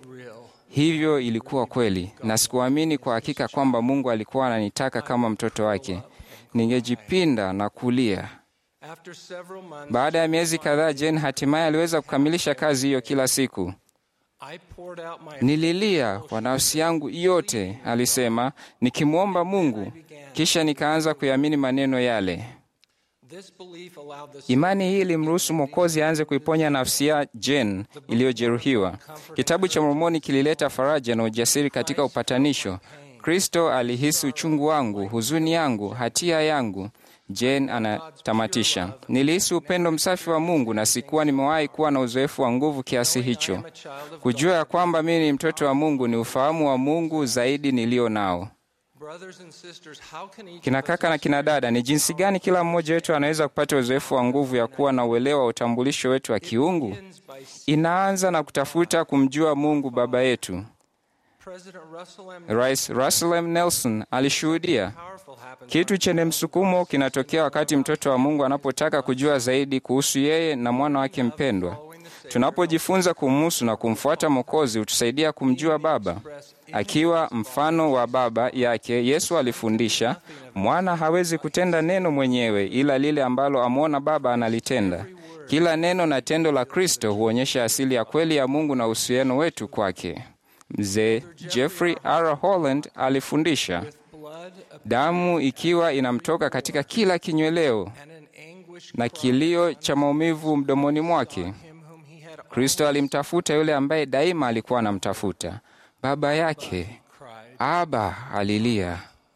Hivyo ilikuwa kweli, na sikuamini kwa hakika kwamba Mungu alikuwa ananitaka kama mtoto wake. Ningejipinda na kulia. after several months Baada ya miezi kadhaa, Jane hatimaye aliweza kukamilisha kazi hiyo kila siku. I poured out my Nililia kwa nafsi yangu yote, alisema, nikimwomba Mungu, kisha nikaanza kuyaamini maneno yale. this belief allowed the Imani hii ilimruhusu Mwokozi aanze kuiponya nafsi ya Jane iliyojeruhiwa. Kitabu cha Mormoni kilileta faraja na ujasiri katika upatanisho. Kristo alihisi uchungu wangu, huzuni yangu, hatia yangu. Jane anatamatisha, nilihisi upendo msafi wa Mungu na sikuwa nimewahi kuwa na uzoefu wa nguvu kiasi hicho. Kujua ya kwamba mimi ni mtoto wa Mungu ni ufahamu wa Mungu zaidi nilio nao. Brothers and sisters, how can each Kina of us kaka na kina dada, ni jinsi gani kila mmoja wetu anaweza kupata uzoefu wa nguvu ya kuwa na uelewa wa utambulisho wetu wa kiungu? begins by Inaanza na kutafuta kumjua Mungu Baba yetu. President Russell M. Rais Russell M. Nelson alishuhudia Powerful happens kitu chenye msukumo kinatokea wakati mtoto wa Mungu anapotaka kujua zaidi kuhusu yeye na mwana wake mpendwa. Tunapojifunza kumhusu na kumfuata Mwokozi hutusaidia kumjua Baba. Akiwa mfano wa Baba yake, Yesu alifundisha, mwana hawezi kutenda neno mwenyewe, ila lile ambalo amwona Baba analitenda. Kila neno na tendo la Kristo huonyesha asili ya kweli ya Mungu na uhusiano wetu kwake. Mzee Jeffrey R. Holland alifundisha, blood damu ikiwa inamtoka katika kila kinyweleo and an anguish na kilio cha maumivu mdomoni mwake. him whom he had Kristo alimtafuta yule ambaye daima alikuwa anamtafuta, baba yake. cried. Aba alilia,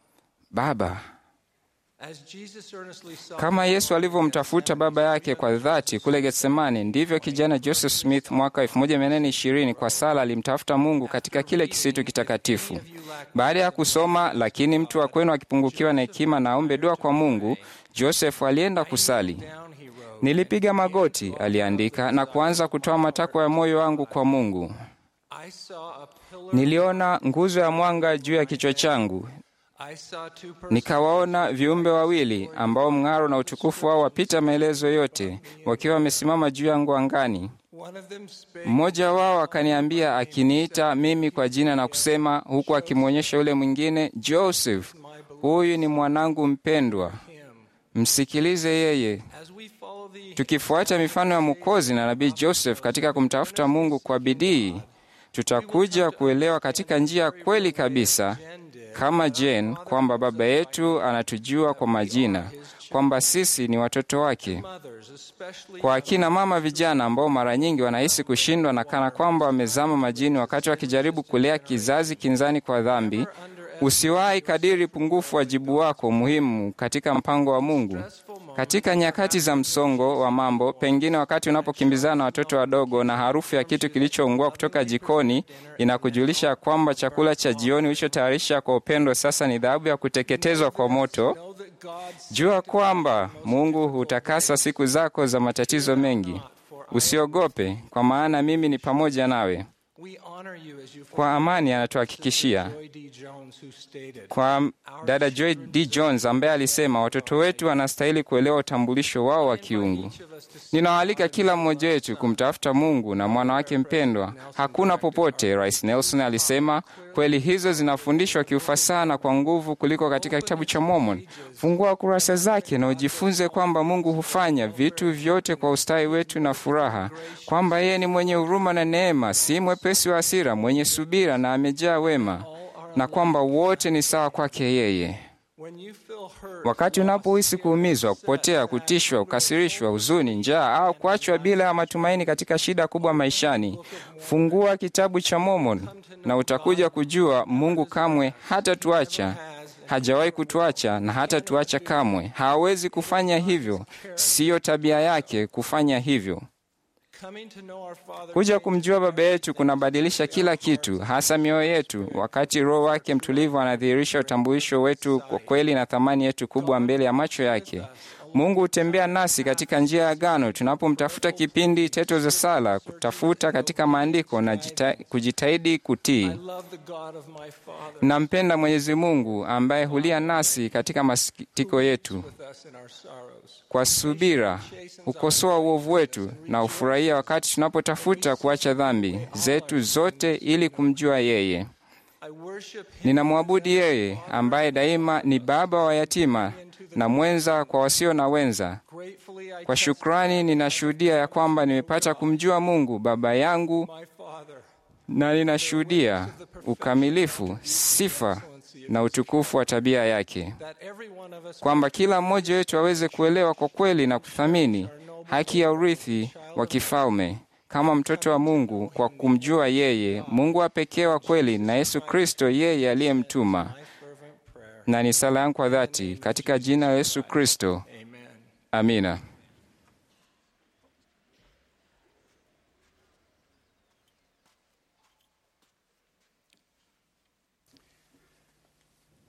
Baba. As Jesus earnestly sought Kama Yesu alivyomtafuta baba yake kwa dhati kule Getsemani, ndivyo kijana Joseph Smith mwaka 1820 kwa sala alimtafuta Mungu katika kile kisitu kitakatifu. Baada ya kusoma, lakini mtu wa kwenu akipungukiwa na hekima na aombe dua kwa Mungu, Joseph alienda kusali. down, he wrote, Nilipiga magoti, aliandika, na kuanza kutoa matakwa ya moyo wangu kwa Mungu. I saw a pillar. Niliona nguzo ya mwanga juu ya kichwa changu, I saw two persons. nikawaona viumbe wawili ambao mng'aro na utukufu wao wapita maelezo yote, wakiwa wamesimama juu yangu angani. One of them spake. Mmoja wao akaniambia, akiniita mimi kwa jina na kusema, huku akimwonyesha yule mwingine, Joseph, huyu ni mwanangu mpendwa, him. msikilize yeye. As we follow the Tukifuata mifano ya Mwokozi na nabii Joseph katika kumtafuta Mungu kwa bidii, tutakuja kuelewa katika njia kweli kabisa kama Jane kwamba Baba yetu anatujua kwa majina, kwamba sisi ni watoto wake. mothers, especially Kwa akina mama vijana ambao mara nyingi wanahisi kushindwa na kana kwamba wamezama majini wakati wakijaribu kulea kizazi kinzani kwa dhambi, usiwahi kadiri pungufu wajibu wako muhimu katika mpango wa Mungu. Katika nyakati za msongo wa mambo, pengine wakati unapokimbizana na watoto wadogo na harufu ya kitu kilichoungua kutoka jikoni inakujulisha kwamba chakula cha jioni ulichotayarisha kwa upendo sasa ni dhahabu ya kuteketezwa kwa moto, know that God's Jua kwamba Mungu hutakasa siku zako za matatizo mengi. Usiogope, kwa maana mimi ni pamoja nawe. we honor you as you Kwa amani anatuhakikishia. Joy D. Jones who stated Kwa dada Joy D. Jones ambaye alisema watoto wetu wanastahili kuelewa utambulisho wao wa kiungu. Ninawaalika kila mmoja wetu kumtafuta Mungu na mwana wake mpendwa. Hakuna popote, Rais Nelson alisema, kweli hizo zinafundishwa kiufasaha na kwa nguvu kuliko katika kitabu cha Mormon. Fungua kurasa zake na ujifunze kwamba Mungu hufanya vitu vyote kwa ustawi wetu na furaha, kwamba yeye ni mwenye huruma na neema, si mwepesi wa hasira, mwenye subira na amejaa wema, na kwamba wote ni sawa kwake yeye. when you feel hurt Wakati unapohisi kuumizwa, kupotea, kutishwa, kukasirishwa, huzuni, njaa au kuachwa bila ya matumaini katika shida kubwa maishani, fungua kitabu cha Mormon na utakuja kujua Mungu kamwe hatatuacha, hajawahi kutuacha na hatatuacha kamwe. Hawezi kufanya hivyo, siyo tabia yake kufanya hivyo. coming to know our Father Kuja kumjua Baba yetu kunabadilisha kila kitu, hasa mioyo yetu, wakati Roho wake mtulivu anadhihirisha utambulisho wetu kwa kweli na thamani yetu kubwa mbele ya macho yake. Mungu hutembea nasi katika njia ya agano tunapomtafuta kipindi teto za sala, kutafuta katika maandiko na jita, kujitahidi kutii. I love the God of my Father Nampenda Mwenyezi Mungu ambaye hulia nasi katika masikitiko yetu with us in our sorrows. kwa subira hukosoa uovu wetu na hufurahia wakati tunapotafuta kuacha dhambi zetu zote ili kumjua yeye. I worship him Ninamwabudu yeye ambaye daima ni baba wa yatima na mwenza kwa wasio na wenza. gratefully I Kwa shukrani ninashuhudia ya kwamba nimepata kumjua Mungu baba yangu, my Father na ninashuhudia ukamilifu, sifa na utukufu wa tabia yake, that every one of us kwamba kila mmoja wetu aweze kuelewa kwa kweli na kuthamini haki ya urithi wa kifalme kama mtoto wa Mungu kwa kumjua yeye, Mungu wa pekee wa kweli, na Yesu Kristo yeye aliyemtuma. fervent prayer. Na ni sala yangu kwa dhati katika jina la Yesu Kristo, Amen. amina.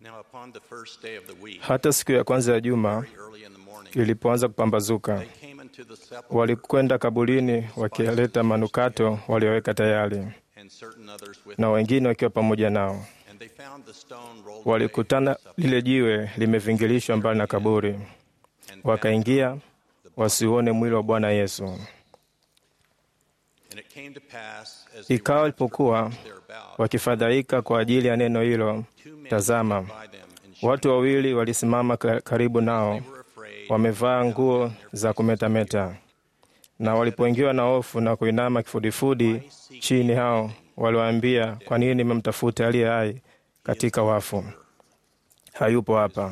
Now, upon the first day of the week, Hata siku ya kwanza ya juma very early in the morning, ilipoanza kupambazuka, they came into the sepulchre, walikwenda kaburini wakileta manukato walioweka tayari, and certain others with na them, wengine wakiwa pamoja nao. and they found the stone rolled away Walikutana from the lile jiwe limevingilishwa mbali na kaburi, sepulchre, and found wakaingia the body. wasiuone mwili wa Bwana Yesu. And it came to pass, as they Ikawa were walipokuwa thereabout, wakifadhaika kwa ajili ya neno hilo, two men tazama, stood by them and shouted. watu wawili walisimama ka- karibu nao, They were afraid, wamevaa nguo za kumetameta. Na walipoingiwa na hofu na kuinama kifudifudi chini, hao waliwaambia, kwa nini mmemtafuta aliye hai katika wafu? Hayupo hapa,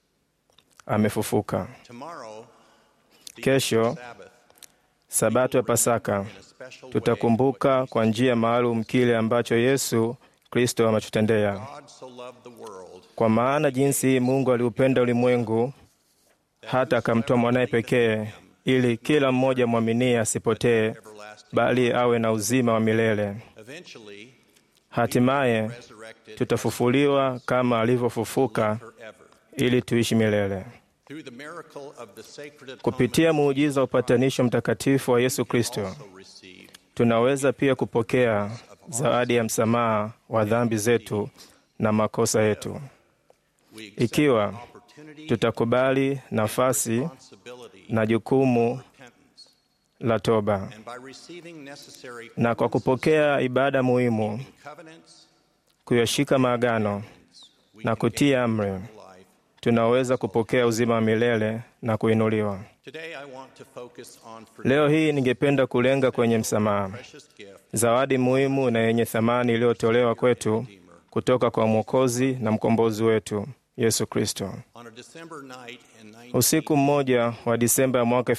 amefufuka. Tomorrow, the Kesho, Sabbath, Sabato ya Pasaka, in a special way tutakumbuka kwa njia maalum kile ambacho Yesu Kristo ametutendea. God so loved the world Kwa maana jinsi hii Mungu aliupenda ulimwengu hata akamtoa mwanaye pekee, ili kila mmoja mwaminie asipotee, everlasting. bali awe na uzima wa milele. Eventually, Hatimaye resurrected tutafufuliwa kama alivyofufuka, forever. ili tuishi milele. Through the miracle of the sacred atonement, Kupitia muujiza wa upatanisho mtakatifu wa Yesu Kristo, also received tunaweza pia kupokea zawadi ya msamaha wa dhambi zetu na makosa yetu, we accept ikiwa the opportunity tutakubali nafasi responsibility na jukumu repentance, la toba. and by receiving necessary na kwa kupokea ibada muhimu, covenants, kuyashika maagano we na can kutii gain amri, eternal life. tunaweza kupokea uzima wa milele na kuinuliwa. Today I want to focus on Leo hii ningependa kulenga kwenye msamaha, precious gift zawadi muhimu na yenye thamani iliyotolewa kwetu kutoka kwa Mwokozi na mkombozi wetu Yesu Kristo. on a December night in 19 Usiku mmoja wa Disemba ya mwaka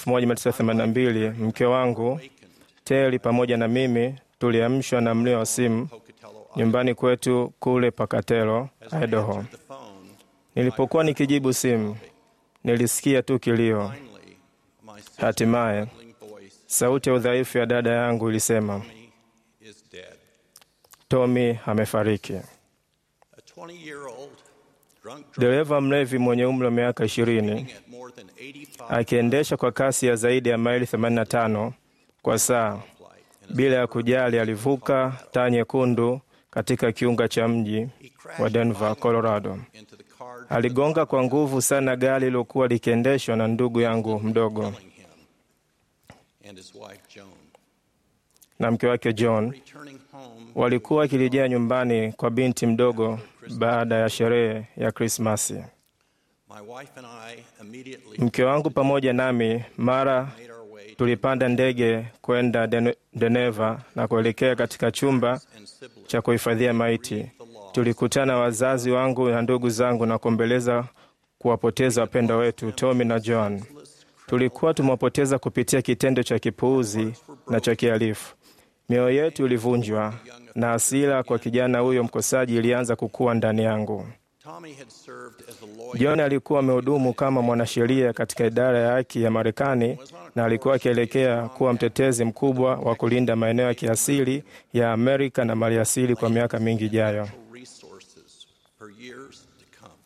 1982 mke wangu Teli pamoja na mimi tuliamshwa na mlio wa simu Pocatello, nyumbani kwetu kule Pakatelo, As I Idaho. answered the phone, Nilipokuwa nikijibu simu, nilisikia tu kilio. finally, my sister's Hatimaye trembling voice sauti ya udhaifu ya dada yangu ilisema, Tommy is dead. Tommy amefariki. A 20-year-old drunk driver Dereva mlevi mwenye umri wa miaka ishirini at more than 85 akiendesha kwa kasi ya zaidi ya maili 85 kwa saa flight in a bila ya kujali, alivuka taa nyekundu katika kiunga cha mji wa Denver, Colorado. into the car Aligonga kwa nguvu sana gari lilokuwa likiendeshwa na ndugu yangu mdogo killing him and his wife Joan. na mke wake John. Returning home, Walikuwa wakirejea nyumbani kwa binti mdogo baada ya sherehe ya Krismasi. my wife and I immediately Mke wangu pamoja nami mara made our way to tulipanda ndege kwenda Den- Deneva na kuelekea katika chumba and siblings. cha kuhifadhia maiti. Tulikutana wazazi wangu na ndugu zangu na kuombeleza kuwapoteza wapendwa wetu Tommy na John. Tulikuwa tumewapoteza kupitia kitendo cha kipuuzi na cha kihalifu. Mioyo yetu ilivunjwa na hasira kwa kijana huyo mkosaji ilianza kukua ndani yangu. Tommy had served as a lawyer John alikuwa amehudumu kama mwanasheria katika idara ya haki ya Marekani na alikuwa akielekea kuwa mtetezi mkubwa wa kulinda maeneo ya kiasili ya Amerika na maliasili kwa miaka mingi ijayo. resources for years to come.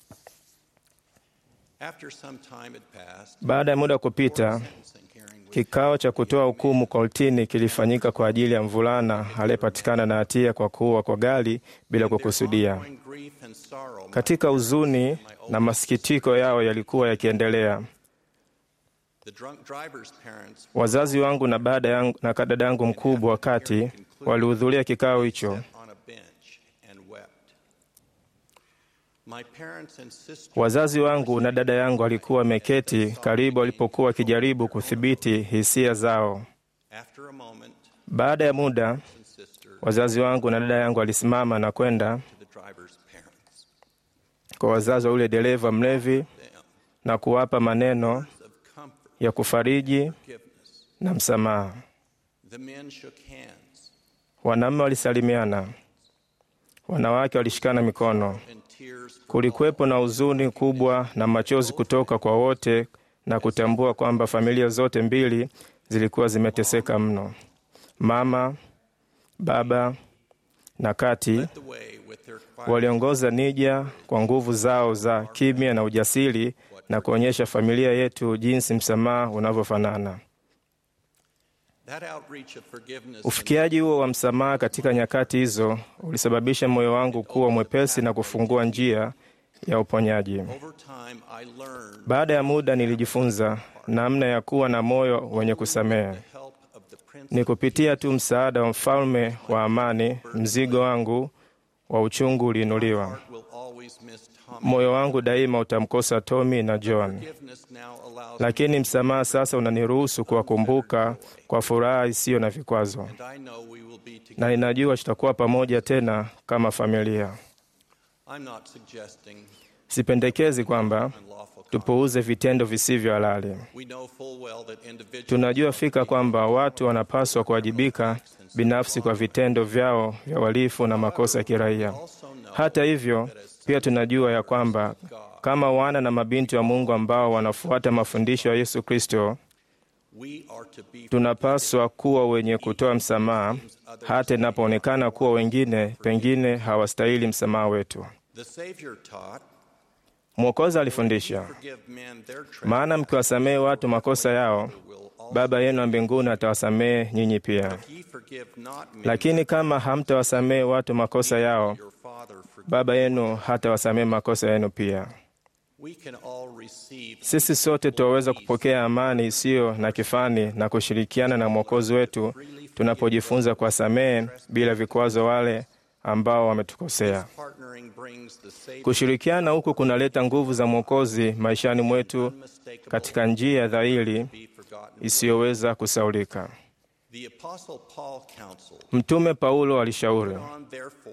After some time had passed, Baada ya muda wa kupita, sentencing hearing was kikao cha kutoa hukumu kortini kilifanyika kwa ajili ya mvulana aliyepatikana na hatia kwa kuua kwa gari bila kukusudia. ongoing grief and sorrow. my Katika huzuni na masikitiko yao yalikuwa yakiendelea, The drunk driver's parents wazazi wangu na baada yangu, na dada yangu mkubwa wa kati walihudhuria kikao hicho. sat on a bench and wept. My parents and sister Wazazi wangu na dada yangu walikuwa wameketi karibu walipokuwa wakijaribu kudhibiti hisia zao. after a moment Baada ya muda, and sister wazazi wangu na dada yangu walisimama na kwenda to the driver's parents. kwa wazazi wa yule dereva mlevi na kuwapa maneno Of comfort, ya kufariji forgiveness. na msamaha. The men shook hands Wanaume walisalimiana, wanawake walishikana mikono. and tears Kulikuwepo na huzuni kubwa na machozi kutoka kwa wote na kutambua kwamba familia zote mbili zilikuwa zimeteseka mno. Mama, baba na Kati led the way with their quiet waliongoza nija kwa nguvu zao za kimya na ujasiri na kuonyesha familia yetu jinsi msamaha unavyofanana. That outreach of forgiveness Ufikiaji huo wa msamaha katika nyakati hizo ulisababisha moyo wangu kuwa mwepesi na kufungua njia ya uponyaji. over time I learned Baada ya muda nilijifunza namna ya kuwa na moyo wenye kusamehe. help of the Prince Ni kupitia tu msaada wa mfalme wa amani, mzigo wangu wa uchungu uliinuliwa. will always miss Tommy. Moyo wangu daima utamkosa Tommy na John, Forgiveness now allows lakini msamaha sasa unaniruhusu kuwakumbuka kwa furaha isiyo na vikwazo, and I know we will be together. na ninajua tutakuwa pamoja tena kama familia. I'm not suggesting Sipendekezi kwamba unlawful tupuuze vitendo visivyo halali. We know full well that individuals Tunajua fika kwamba watu wanapaswa kuwajibika binafsi kwa vitendo vyao vya uhalifu na makosa ya kiraia. Hata hivyo, pia tunajua ya kwamba kama wana na mabinti wa Mungu ambao wanafuata mafundisho ya Yesu Kristo, we are to be tunapaswa kuwa wenye kutoa msamaha hata inapoonekana kuwa wengine pengine hawastahili msamaha wetu. the Savior taught Mwokozi alifundisha, forgive men their maana mkiwasamehe watu makosa yao, Baba yenu wa mbinguni atawasamehe nyinyi pia. ye forgive not men Lakini kama hamtawasamehe watu makosa yao, your Father forgive. Baba yenu hatawasamehe makosa yenu pia. We can all receive Sisi sote tuwaweza kupokea amani isiyo na kifani na kushirikiana na Mwokozi wetu tunapojifunza kuwasamehe bila vikwazo wale ambao wametukosea. partnering brings the Savior Kushirikiana huku kunaleta nguvu za Mwokozi maishani mwetu katika njia ya dhahiri be forgotten. isiyoweza kusaulika. The Apostle Paul counseled, Mtume Paulo alishauri, on therefore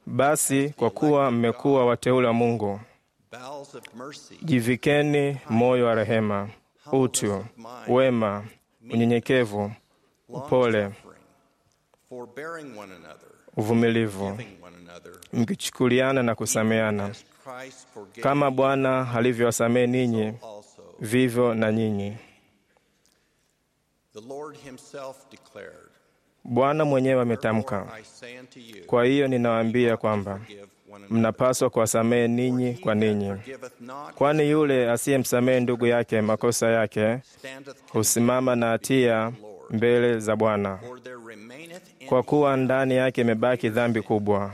basi kwa kuwa mmekuwa wateule wa Mungu, bowels of mercy, jivikeni moyo wa rehema, utu, wema, unyenyekevu, upole, long-suffering, forbearing one another, uvumilivu, giving one another, mkichukuliana na kusameana, as Christ forgave kama Bwana alivyowasamehe ninyi, also. vivyo na nyinyi. The Lord himself declared, Bwana mwenyewe ametamka. I say unto you, Kwa hiyo ninawaambia kwamba forgive one another. mnapaswa kuwasamehe ninyi kwa ninyi, Forgiveth not, kwani yule asiyemsamehe ndugu yake makosa yake standeth husimama na hatia mbele za Bwana, for there remaineth in kwa kuwa ndani yake imebaki dhambi kubwa.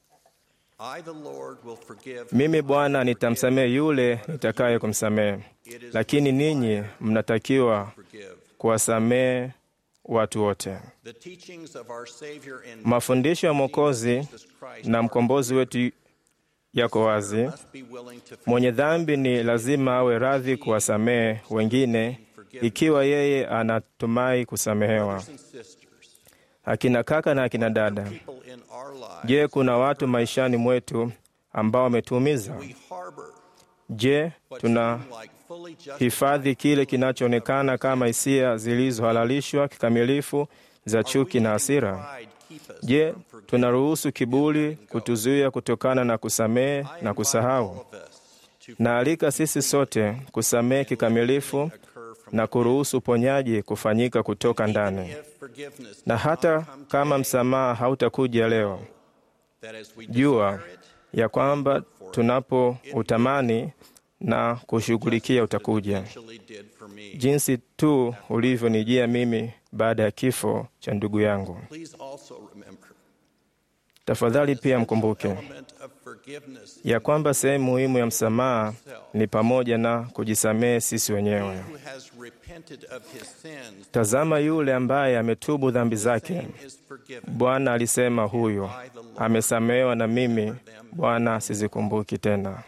I the Lord will forgive. Mimi Bwana nitamsamehe yule nitakaye kumsamehe, lakini ninyi mnatakiwa Forgive. kuwasamehe watu wote. The teachings of our Savior and Mafundisho ya Mwokozi Jesus Christ na mkombozi wetu yako wazi. must be willing to Mwenye dhambi ni lazima awe radhi kuwasamehe wengine ikiwa yeye anatumai kusamehewa. brothers and sisters, Akina kaka na akina dada, people in our lives je, kuna watu maishani mwetu ambao wametuumiza? we harbor Je, what tuna seem like fully justified hifadhi kile kinachoonekana kama hisia zilizohalalishwa kikamilifu za chuki na hasira? pride keep us Je, from forgiving tunaruhusu kiburi kutuzuia kutokana na kusamehe na kusahau? all of us to Naalika sisi sote kusamehe kikamilifu occur from na kuruhusu uponyaji kufanyika kutoka ndani. if forgiveness Na does hata not come kama today, msamaha hautakuja leo, that as we jua desire it, ya kwamba tunapo utamani na kushughulikia utakuja, actually did for me. jinsi tu ulivyonijia mimi baada ya kifo cha ndugu yangu. Please also remember Tafadhali pia mkumbuke element of forgiveness ya kwamba sehemu muhimu ya msamaha ni pamoja na kujisamehe sisi wenyewe. who has repented of his sins Tazama yule ambaye ametubu dhambi zake. is forgiven. Bwana alisema huyo amesamehewa, na mimi Bwana sizikumbuki tena.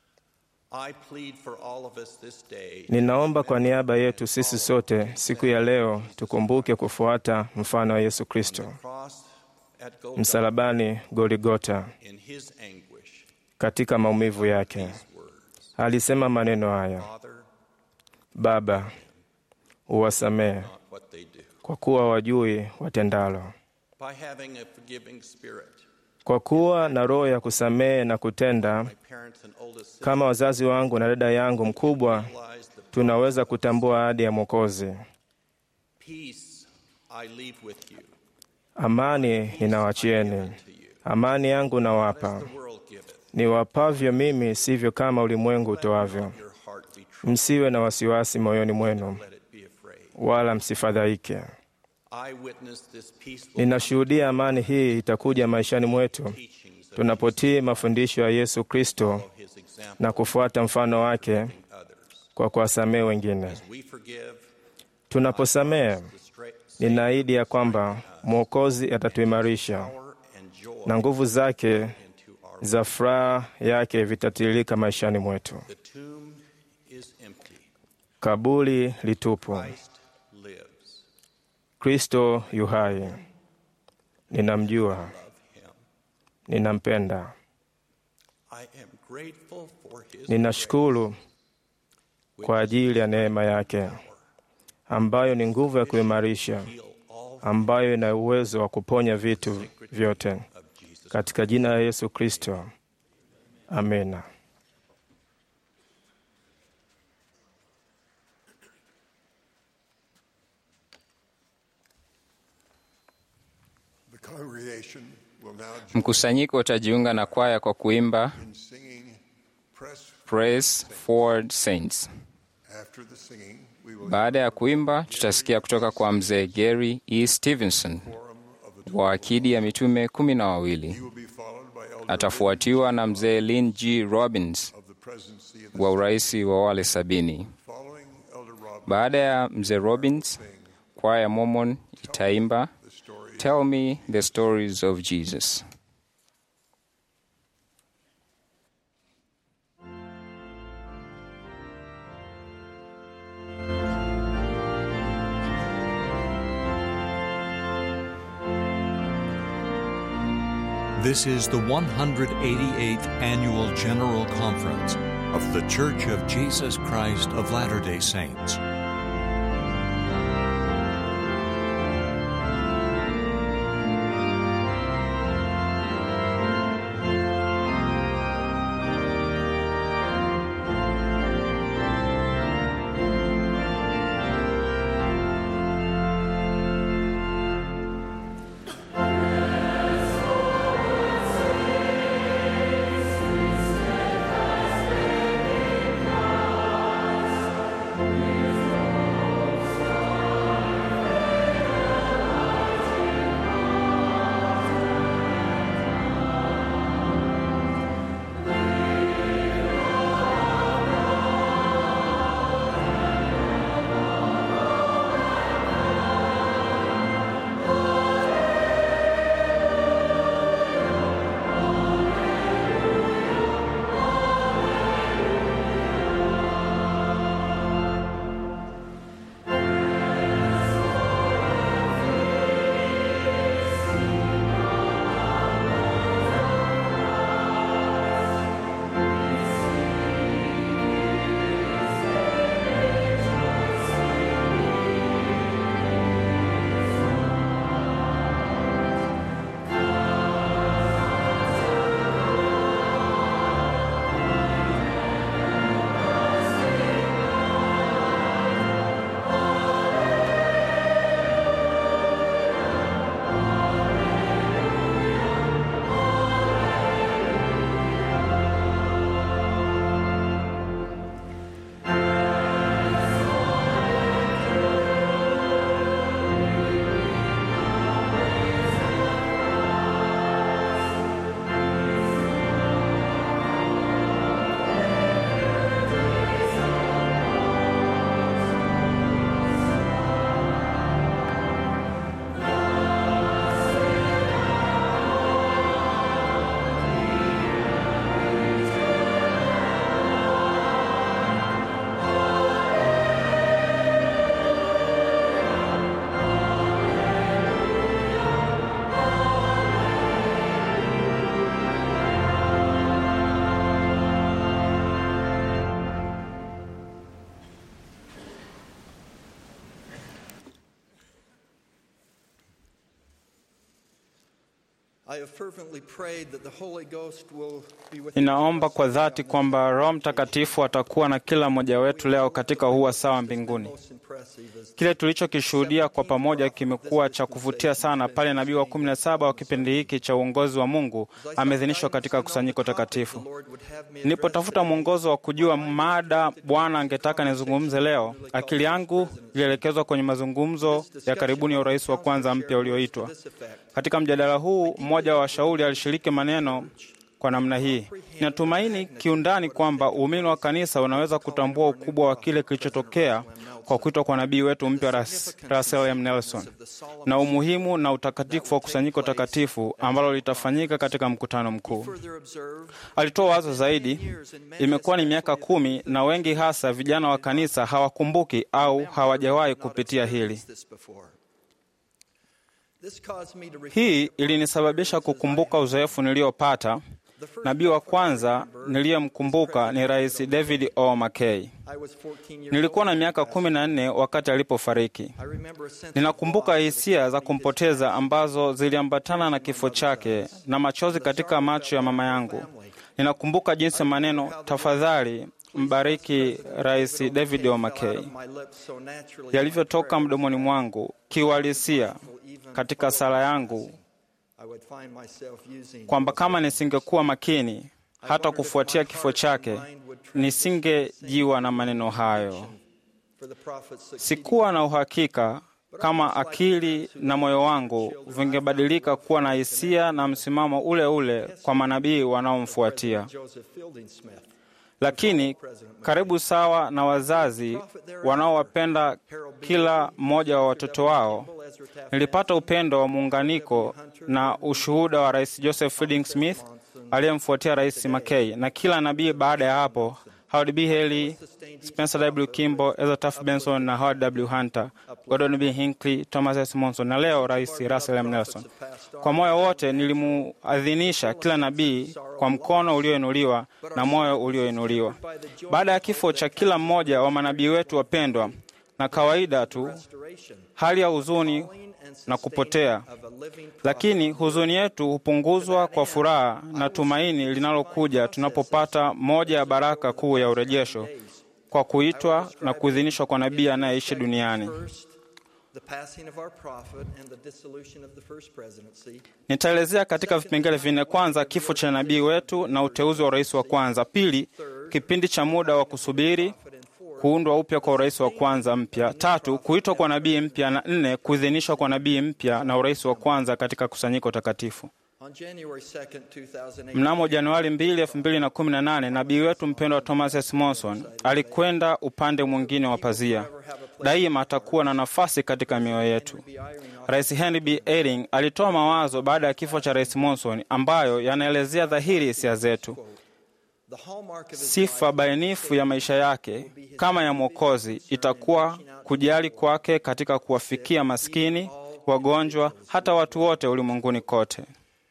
I plead for all of us this day Ninaomba kwa niaba yetu sisi sote siku ya leo tukumbuke kufuata mfano wa Yesu Kristo cross at Golgotha msalabani Goligota. in his anguish. Katika maumivu yake Words, alisema maneno haya: Father, Baba, uwasamehe not what they do. kwa kuwa wajui watendalo. By having a forgiving spirit, Kwa kuwa na roho ya kusamehe na kutenda, my parents and oldest sister kama wazazi wangu na dada yangu mkubwa, realized the tunaweza kutambua ahadi ya Mwokozi. peace I leave with you. Amani ninawachieni, amani yangu nawapa, niwapavyo mimi, sivyo kama ulimwengu utoavyo. Msiwe na wasiwasi moyoni mwenu, wala msifadhaike. Ninashuhudia amani hii itakuja maishani mwetu tunapotii mafundisho ya Yesu Kristo na kufuata mfano wake kwa kuwasamehe wengine. Tunaposamehe, ninaahidi ya kwamba Mwokozi atatuimarisha na nguvu zake za furaha yake vitatiririka maishani mwetu. Kaburi litupu, Kristo yu hai. Ninamjua, ninampenda. Ninashukuru kwa ajili ya neema yake ambayo ni nguvu ya kuimarisha, ambayo ina uwezo wa kuponya vitu vyote, katika jina la Yesu Kristo, amina. The congregation will now join Mkusanyiko utajiunga na kwaya kwa kuimba in singing Press. Praise Forward Saints. After the singing, we will Baada ya kuimba, tutasikia kutoka kwa mzee Gary E. Stevenson wa akidi ya mitume kumi na wawili. be followed by Elder Atafuatiwa na mzee Lynn G. Robbins of the presidency of the wa uraisi wa wale sabini. following Elder Rob Baada ya mzee Robbins, kwaya ya Mormon itaimba Tell me the stories of Jesus. This is the 188th Annual General Conference of The Church of Jesus Christ of Latter day Saints. Thank I have fervently prayed that the Holy Ghost will be with Ninaomba kwa dhati kwamba Roho Mtakatifu atakuwa na kila mmoja wetu leo katika huu sawa mbinguni. Kile tulichokishuhudia kwa pamoja kimekuwa cha kuvutia sana pale nabii wa kumi na saba wa kipindi hiki cha uongozi wa Mungu ameidhinishwa katika kusanyiko takatifu. Nilipotafuta mwongozo wa kujua mada Bwana angetaka nizungumze leo, akili yangu ilielekezwa kwenye mazungumzo ya karibuni ya urais wa kwanza mpya ulioitwa. Katika mjadala huu, mmoja wa washauri alishiriki maneno kwa namna hii: ninatumaini kiundani kwamba uumini wa kanisa unaweza kutambua ukubwa wa kile kilichotokea kwa kuitwa kwa nabii wetu mpya Ras- Russell M. Nelson na umuhimu na utakatifu wa kusanyiko takatifu ambalo litafanyika katika mkutano mkuu. Alitoa wazo zaidi, imekuwa ni miaka kumi na wengi hasa vijana wa kanisa hawakumbuki au hawajawahi kupitia hili. Hii ilinisababisha kukumbuka uzoefu niliopata. Nabii wa kwanza niliyemkumbuka ni Rais David O. McKay. Nilikuwa na miaka kumi na nne wakati alipofariki. Ninakumbuka hisia za kumpoteza ambazo ziliambatana na kifo chake na machozi katika macho ya mama yangu. Ninakumbuka jinsi maneno tafadhali mbariki Rais David O. McKay yalivyotoka mdomoni mwangu kiuhalisia katika sala yangu kwamba kama nisingekuwa makini hata kufuatia kifo chake nisingejiwa na maneno hayo. Sikuwa na uhakika kama akili na moyo wangu vingebadilika kuwa na hisia na msimamo ule ule kwa manabii wanaomfuatia. Lakini karibu sawa na wazazi wanaowapenda kila mmoja wa watoto wao, nilipata upendo wa muunganiko na ushuhuda wa Rais Joseph Fielding Smith aliyemfuatia Rais McKay na kila nabii baada ya hapo, Howard B. Haley, Spencer W. Kimball, Ezra Taft Benson na Howard W. Hunter, Gordon B. Hinckley, Thomas S. Monson na leo Rais Russell M. Nelson. Kwa moyo wote nilimuadhinisha kila nabii kwa mkono ulioinuliwa na moyo ulioinuliwa. Baada ya kifo cha kila mmoja wa manabii wetu wapendwa, na kawaida tu hali ya huzuni na kupotea, lakini huzuni yetu hupunguzwa kwa furaha na tumaini linalokuja tunapopata moja ya baraka kuu ya urejesho kwa kuitwa na kuidhinishwa kwa nabii anayeishi duniani. Nitaelezea katika vipengele vinne: kwanza, kifo cha nabii wetu na uteuzi wa urais wa kwanza; pili, kipindi cha muda wa kusubiri kuundwa upya kwa urais wa kwanza mpya; tatu, kuitwa kwa nabii mpya; na nne, kuidhinishwa kwa nabii mpya na urais wa kwanza katika kusanyiko takatifu. Mnamo Januari 2, 2018 nabii wetu mpendwa Thomas S. Monson alikwenda upande mwingine wa pazia. Daima atakuwa na nafasi katika mioyo yetu. Rais Henry B. Eyring alitoa mawazo baada ya kifo cha Rais Monson ambayo yanaelezea dhahiri hisia zetu. Sifa bainifu ya maisha yake kama ya Mwokozi itakuwa kujali kwake katika kuwafikia maskini, wagonjwa, hata watu wote ulimwenguni kote.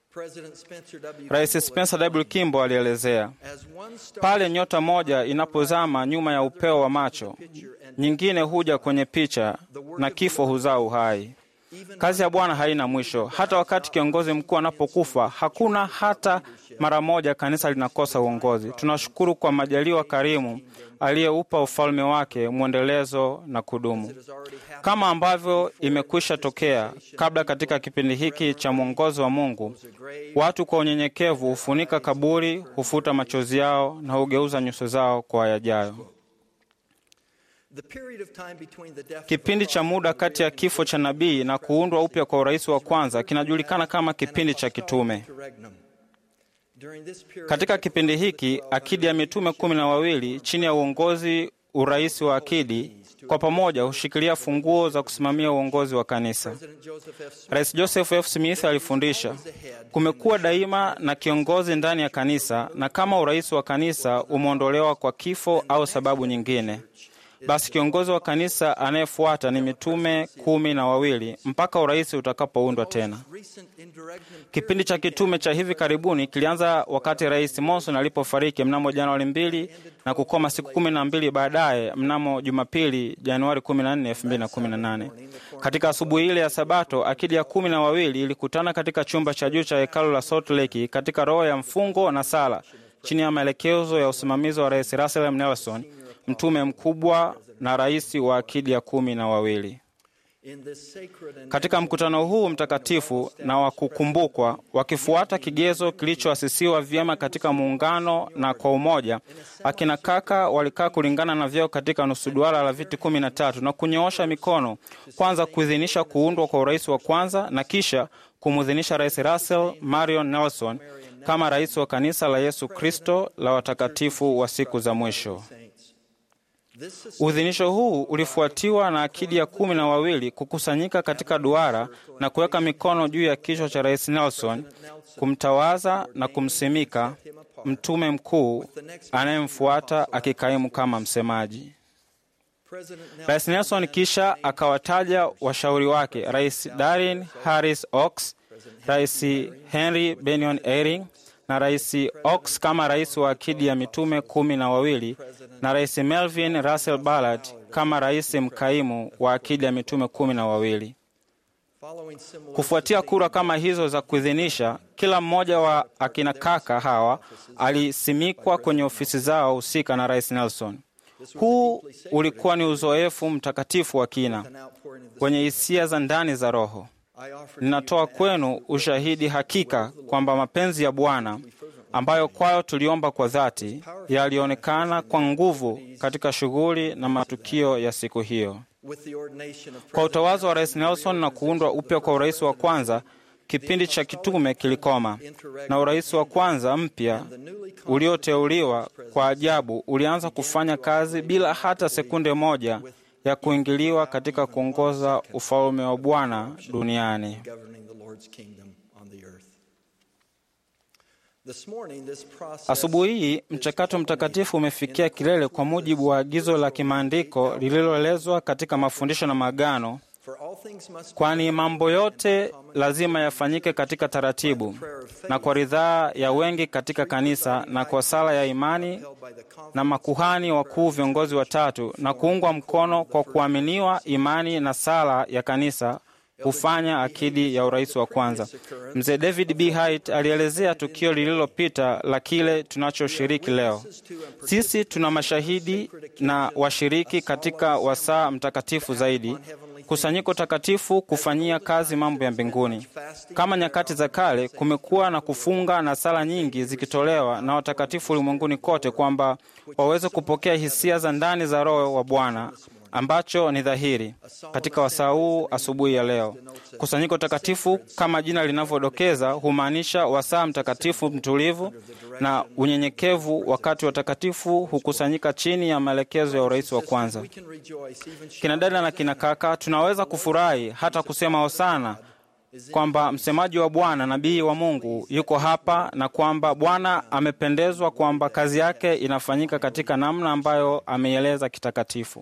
Rais Spencer W. Kimball alielezea, pale nyota moja inapozama nyuma ya upeo wa macho, nyingine huja kwenye picha na kifo huzaa uhai. Kazi ya Bwana haina mwisho. Hata wakati kiongozi mkuu anapokufa, hakuna hata mara moja kanisa linakosa uongozi. Tunashukuru kwa majaliwa karimu aliyeupa ufalme wake mwendelezo na kudumu, kama ambavyo imekwisha tokea kabla. Katika kipindi hiki cha mwongozo wa Mungu, watu kwa unyenyekevu hufunika kaburi, hufuta machozi yao na hugeuza nyuso zao kwa yajayo. Kipindi cha muda kati ya kifo cha nabii na kuundwa upya kwa urais wa kwanza kinajulikana kama kipindi cha kitume. Katika kipindi hiki akidi ya mitume kumi na wawili chini ya uongozi urais wa akidi kwa pamoja hushikilia funguo za kusimamia uongozi wa kanisa. Rais Joseph F. Smith alifundisha, kumekuwa daima na kiongozi ndani ya kanisa, na kama urais wa kanisa umeondolewa kwa kifo au sababu nyingine, basi kiongozi wa kanisa anayefuata ni mitume kumi na wawili mpaka urais utakapoundwa tena. Kipindi cha kitume cha hivi karibuni kilianza wakati Rais Monson alipofariki mnamo Januari mbili na kukoma siku kumi na mbili baadaye mnamo Jumapili Januari 14, 2018. Katika asubuhi ile ya Sabato, akidi ya kumi na wawili ilikutana katika chumba cha juu cha hekalu la Salt Lake katika roho ya mfungo na sala chini ya maelekezo ya usimamizi wa Rais Russell M. Nelson, mtume mkubwa na rais wa akidi ya kumi na wawili. Katika mkutano huu mtakatifu na wa kukumbukwa, wakifuata kigezo kilichoasisiwa vyema katika muungano na kwa umoja, akina kaka walikaa kulingana na vyeo katika nusu duara la viti kumi na tatu na kunyoosha mikono, kwanza kuidhinisha kuundwa kwa urais wa kwanza na kisha kumwidhinisha Rais Russell Marion Nelson kama rais wa kanisa la Yesu Kristo la watakatifu wa siku za mwisho. Uidhinisho huu ulifuatiwa na akidi ya kumi na wawili kukusanyika katika duara na kuweka mikono juu ya kichwa cha Rais Nelson, kumtawaza na kumsimika mtume mkuu anayemfuata akikaimu kama msemaji. Rais Nelson kisha akawataja washauri wake, Rais Darin Harris Oaks, Rais Henry Benion Eyring na Rais Oaks kama rais wa akidi ya mitume kumi na wawili na Rais Melvin Russell Ballard kama rais mkaimu wa akidi ya mitume kumi na wawili. Kufuatia kura kama hizo za kuidhinisha, kila mmoja wa akina kaka hawa alisimikwa kwenye ofisi zao husika na Rais Nelson. Huu ulikuwa ni uzoefu mtakatifu wa kina wenye hisia za ndani za Roho. Ninatoa kwenu ushahidi hakika kwamba mapenzi ya Bwana ambayo kwayo tuliomba kwa dhati yalionekana kwa nguvu katika shughuli na matukio ya siku hiyo. Kwa utawazo wa Rais Nelson na kuundwa upya kwa urais wa kwanza, kipindi cha kitume kilikoma na urais wa kwanza mpya ulioteuliwa kwa ajabu ulianza kufanya kazi bila hata sekunde moja ya kuingiliwa katika kuongoza ufalme wa Bwana duniani. Asubuhi hii mchakato mtakatifu umefikia kilele kwa mujibu wa agizo la kimaandiko lililoelezwa katika mafundisho na maagano, kwani mambo yote lazima yafanyike katika taratibu na kwa ridhaa ya wengi katika kanisa na kwa sala ya imani na makuhani wakuu viongozi watatu na kuungwa mkono kwa kuaminiwa imani na sala ya kanisa hufanya akidi ya urais wa kwanza. Mzee David B. Haight alielezea tukio lililopita la kile tunachoshiriki leo. Sisi tuna mashahidi na washiriki katika wasaa mtakatifu zaidi, kusanyiko takatifu kufanyia kazi mambo ya mbinguni. Kama nyakati za kale, kumekuwa na kufunga na sala nyingi zikitolewa na watakatifu ulimwenguni kote, kwamba waweze kupokea hisia za ndani za Roho wa Bwana ambacho ni dhahiri katika wasaa huu asubuhi ya leo. Kusanyiko takatifu kama jina linavyodokeza humaanisha wasaa mtakatifu mtulivu na unyenyekevu, wakati watakatifu hukusanyika chini ya maelekezo ya urais wa kwanza. Kina dada na kina kaka, tunaweza kufurahi hata kusema hosana kwamba msemaji wa Bwana, nabii wa Mungu, yuko hapa na kwamba Bwana amependezwa kwamba kazi yake inafanyika katika namna ambayo ameieleza kitakatifu.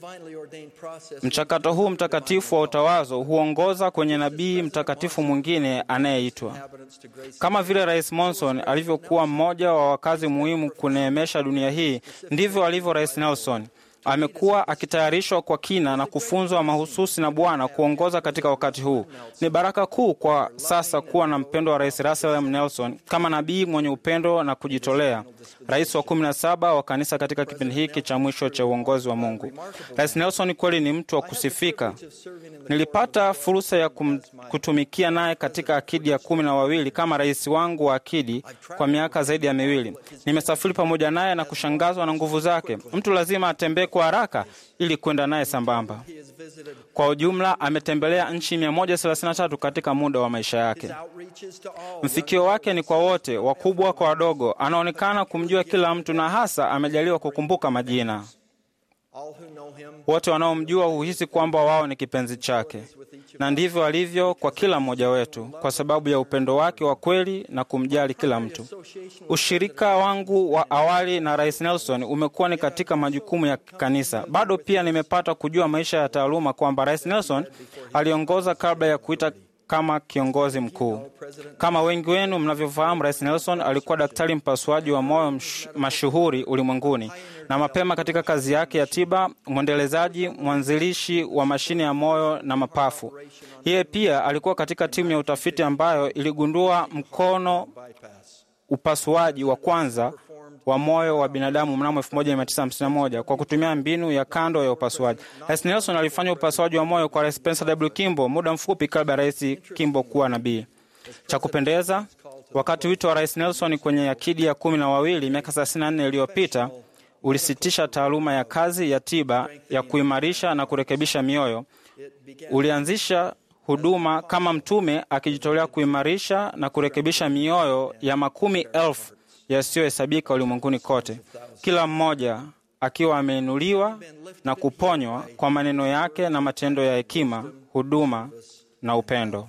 Mchakato huu mtakatifu wa utawazo huongoza kwenye nabii mtakatifu mwingine anayeitwa kama vile Rais Monson alivyokuwa mmoja wa wakazi muhimu kuneemesha dunia hii, ndivyo alivyo Rais Nelson amekuwa akitayarishwa kwa kina na kufunzwa mahususi na Bwana kuongoza katika wakati huu. Ni baraka kuu kwa sasa kuwa na mpendo wa Rais Russell M. Nelson kama nabii mwenye upendo na kujitolea, rais wa kumi na saba wa kanisa katika kipindi hiki cha mwisho cha uongozi wa Mungu. Rais Nelson kweli ni mtu wa kusifika. Nilipata fursa ya kum, kutumikia naye katika akidi ya kumi na wawili kama rais wangu wa akidi kwa miaka zaidi ya miwili. Nimesafiri pamoja naye na kushangazwa na nguvu zake. Mtu lazima atembee kwa haraka ili kwenda naye sambamba. Kwa ujumla, ametembelea nchi 133 katika muda wa maisha yake. Mfikio wake ni kwa wote, wakubwa kwa wadogo. Anaonekana kumjua kila mtu na hasa amejaliwa kukumbuka majina. All who know him Wote wanaomjua huhisi kwamba wao ni kipenzi chake, na ndivyo alivyo kwa kila mmoja wetu, kwa sababu ya upendo wake wa kweli na kumjali kila mtu. Ushirika wangu wa awali na Rais Nelson umekuwa ni katika majukumu ya kanisa. Bado pia nimepata kujua maisha ya taaluma kwamba Rais Nelson aliongoza kabla ya kuita kama kiongozi mkuu. Kama wengi wenu mnavyofahamu, Rais Nelson alikuwa daktari mpasuaji wa moyo msh- mashuhuri ulimwenguni, na mapema katika kazi yake ya tiba, mwendelezaji, mwanzilishi wa mashine ya moyo na mapafu. Yeye pia alikuwa katika timu ya utafiti ambayo iligundua mkono upasuaji wa kwanza wa moyo wa binadamu mnamo 1951 kwa kutumia mbinu ya kando ya upasuaji. Rais Nelson alifanya upasuaji wa moyo kwa Rais Spencer W. Kimball muda mfupi kabla ya Rais Kimball kuwa nabii. Cha kupendeza, wakati wito wa Rais Nelson kwenye akidi ya kumi na wawili miaka 34 iliyopita ulisitisha taaluma ya kazi ya tiba ya kuimarisha na kurekebisha mioyo, ulianzisha huduma kama mtume akijitolea kuimarisha na kurekebisha mioyo ya makumi elfu yasiyohesabika ulimwenguni kote, kila mmoja akiwa ameinuliwa na kuponywa kwa maneno yake na matendo ya hekima, huduma na upendo.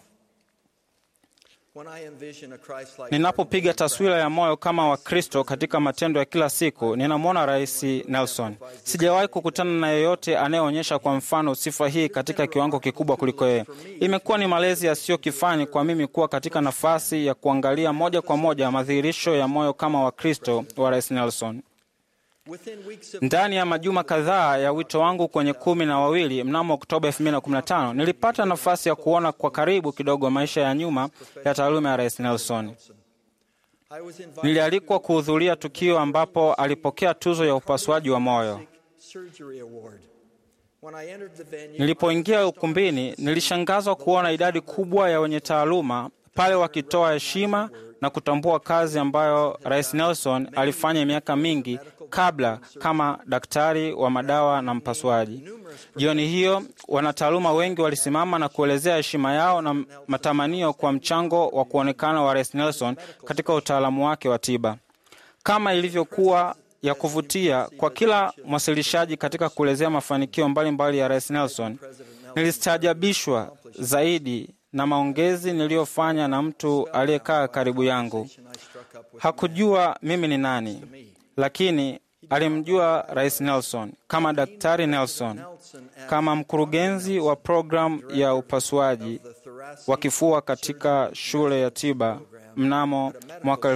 When I envision a Christ-like Ninapopiga taswira ya moyo kama wa Kristo katika matendo ya kila siku, ninamwona Rais Nelson. Sijawahi kukutana na yeyote anayeonyesha kwa mfano sifa hii katika kiwango kikubwa kuliko yeye. Imekuwa ni malezi yasiyo kifani kwa mimi kuwa katika nafasi ya kuangalia moja kwa moja madhihirisho ya moyo kama wa Kristo wa Rais Nelson. within weeks of Ndani ya majuma kadhaa ya wito wangu kwenye kumi na wawili mnamo Oktoba 2015 nilipata nafasi ya kuona kwa karibu kidogo maisha ya nyuma ya taaluma ya Rais Nelson. I was invited Nilialikwa kuhudhuria tukio ambapo alipokea tuzo ya upasuaji wa moyo. surgery award. When I entered the venue, Nilipoingia ukumbini, nilishangazwa kuona idadi kubwa ya wenye taaluma pale wakitoa heshima na kutambua kazi ambayo Rais Nelson alifanya miaka mingi kabla kama daktari wa madawa na mpasuaji. Jioni hiyo, wanataaluma wengi walisimama na kuelezea heshima yao na matamanio kwa mchango wa kuonekana wa Rais Nelson katika utaalamu wake wa tiba. Kama ilivyokuwa ya kuvutia kwa kila mwasilishaji katika kuelezea mafanikio mbalimbali ya Rais Nelson, nilistaajabishwa zaidi na maongezi niliyofanya na mtu aliyekaa karibu yangu. Hakujua mimi ni nani, lakini alimjua Rais Nelson kama Daktari Nelson, kama mkurugenzi wa programu ya upasuaji wa kifua katika shule ya tiba mnamo mwaka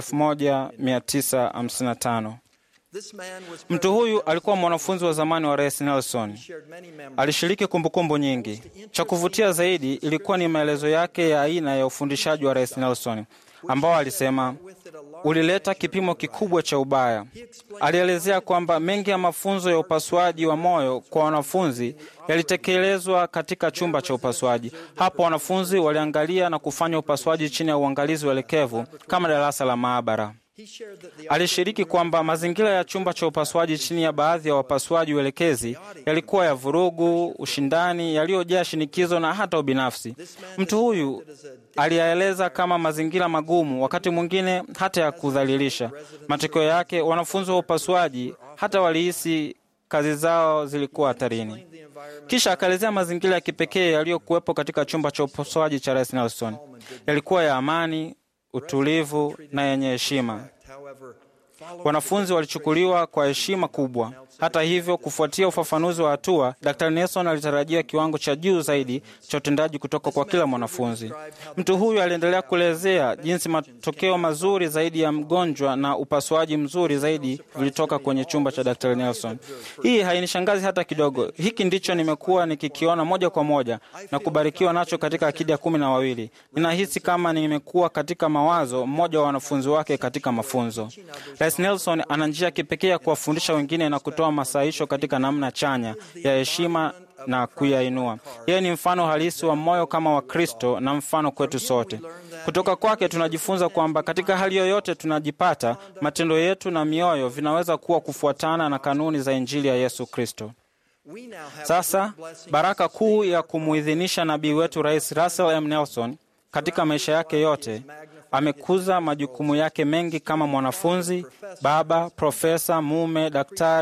1955. this man was Mtu huyu alikuwa mwanafunzi wa zamani wa Rais Nelson. shared many memories. Alishiriki kumbukumbu nyingi. Cha kuvutia zaidi ilikuwa ni maelezo yake ya aina ya ufundishaji wa Rais Nelson, ambao alisema ulileta kipimo kikubwa cha ubaya. Alielezea kwamba mengi ya mafunzo ya upasuaji wa moyo kwa wanafunzi yalitekelezwa katika chumba cha upasuaji. Hapo wanafunzi waliangalia na kufanya upasuaji chini ya uangalizi uelekevu kama darasa la maabara. He shared that the Alishiriki kwamba mazingira ya chumba cha upasuaji chini ya baadhi ya wapasuaji uelekezi yalikuwa ya vurugu, ushindani, yaliyojaa shinikizo na hata ubinafsi. Mtu huyu aliyaeleza kama mazingira magumu, wakati mwingine hata ya kudhalilisha. Matokeo yake, wanafunzi wa upasuaji hata walihisi kazi zao zilikuwa hatarini. Kisha akaelezea mazingira ya kipekee yaliyokuwepo katika chumba cha upasuaji cha Rais Nelson. Yalikuwa ya amani, utulivu na yenye heshima. however, Wanafunzi walichukuliwa kwa heshima kubwa. Hata hivyo, kufuatia ufafanuzi wa hatua, Dr. Nelson alitarajia kiwango cha juu zaidi cha utendaji kutoka kwa kila mwanafunzi. Mtu huyu aliendelea kuelezea jinsi matokeo mazuri zaidi ya mgonjwa na upasuaji mzuri zaidi vilitoka kwenye chumba cha Dr. Nelson. Hii hainishangazi hata kidogo. Hiki ndicho nimekuwa nikikiona moja kwa moja na kubarikiwa nacho katika akidi ya kumi na wawili. Ninahisi kama nimekuwa katika mawazo mmoja wa wanafunzi wake katika mafunzo. Rais Nelson ana njia ya kipekee ya kuwafundisha wengine na kutoa masahisho katika namna chanya ya heshima na kuyainua. Yeye ni mfano halisi wa moyo kama wa Kristo na mfano kwetu sote. Kutoka kwake tunajifunza kwamba katika hali yoyote tunajipata, matendo yetu na mioyo vinaweza kuwa kufuatana na kanuni za Injili ya Yesu Kristo. we now have Sasa baraka kuu ya kumuidhinisha nabii wetu Rais Russell M. Nelson katika maisha yake yote amekuza majukumu yake mengi kama mwanafunzi, baba, profesa, mume, daktari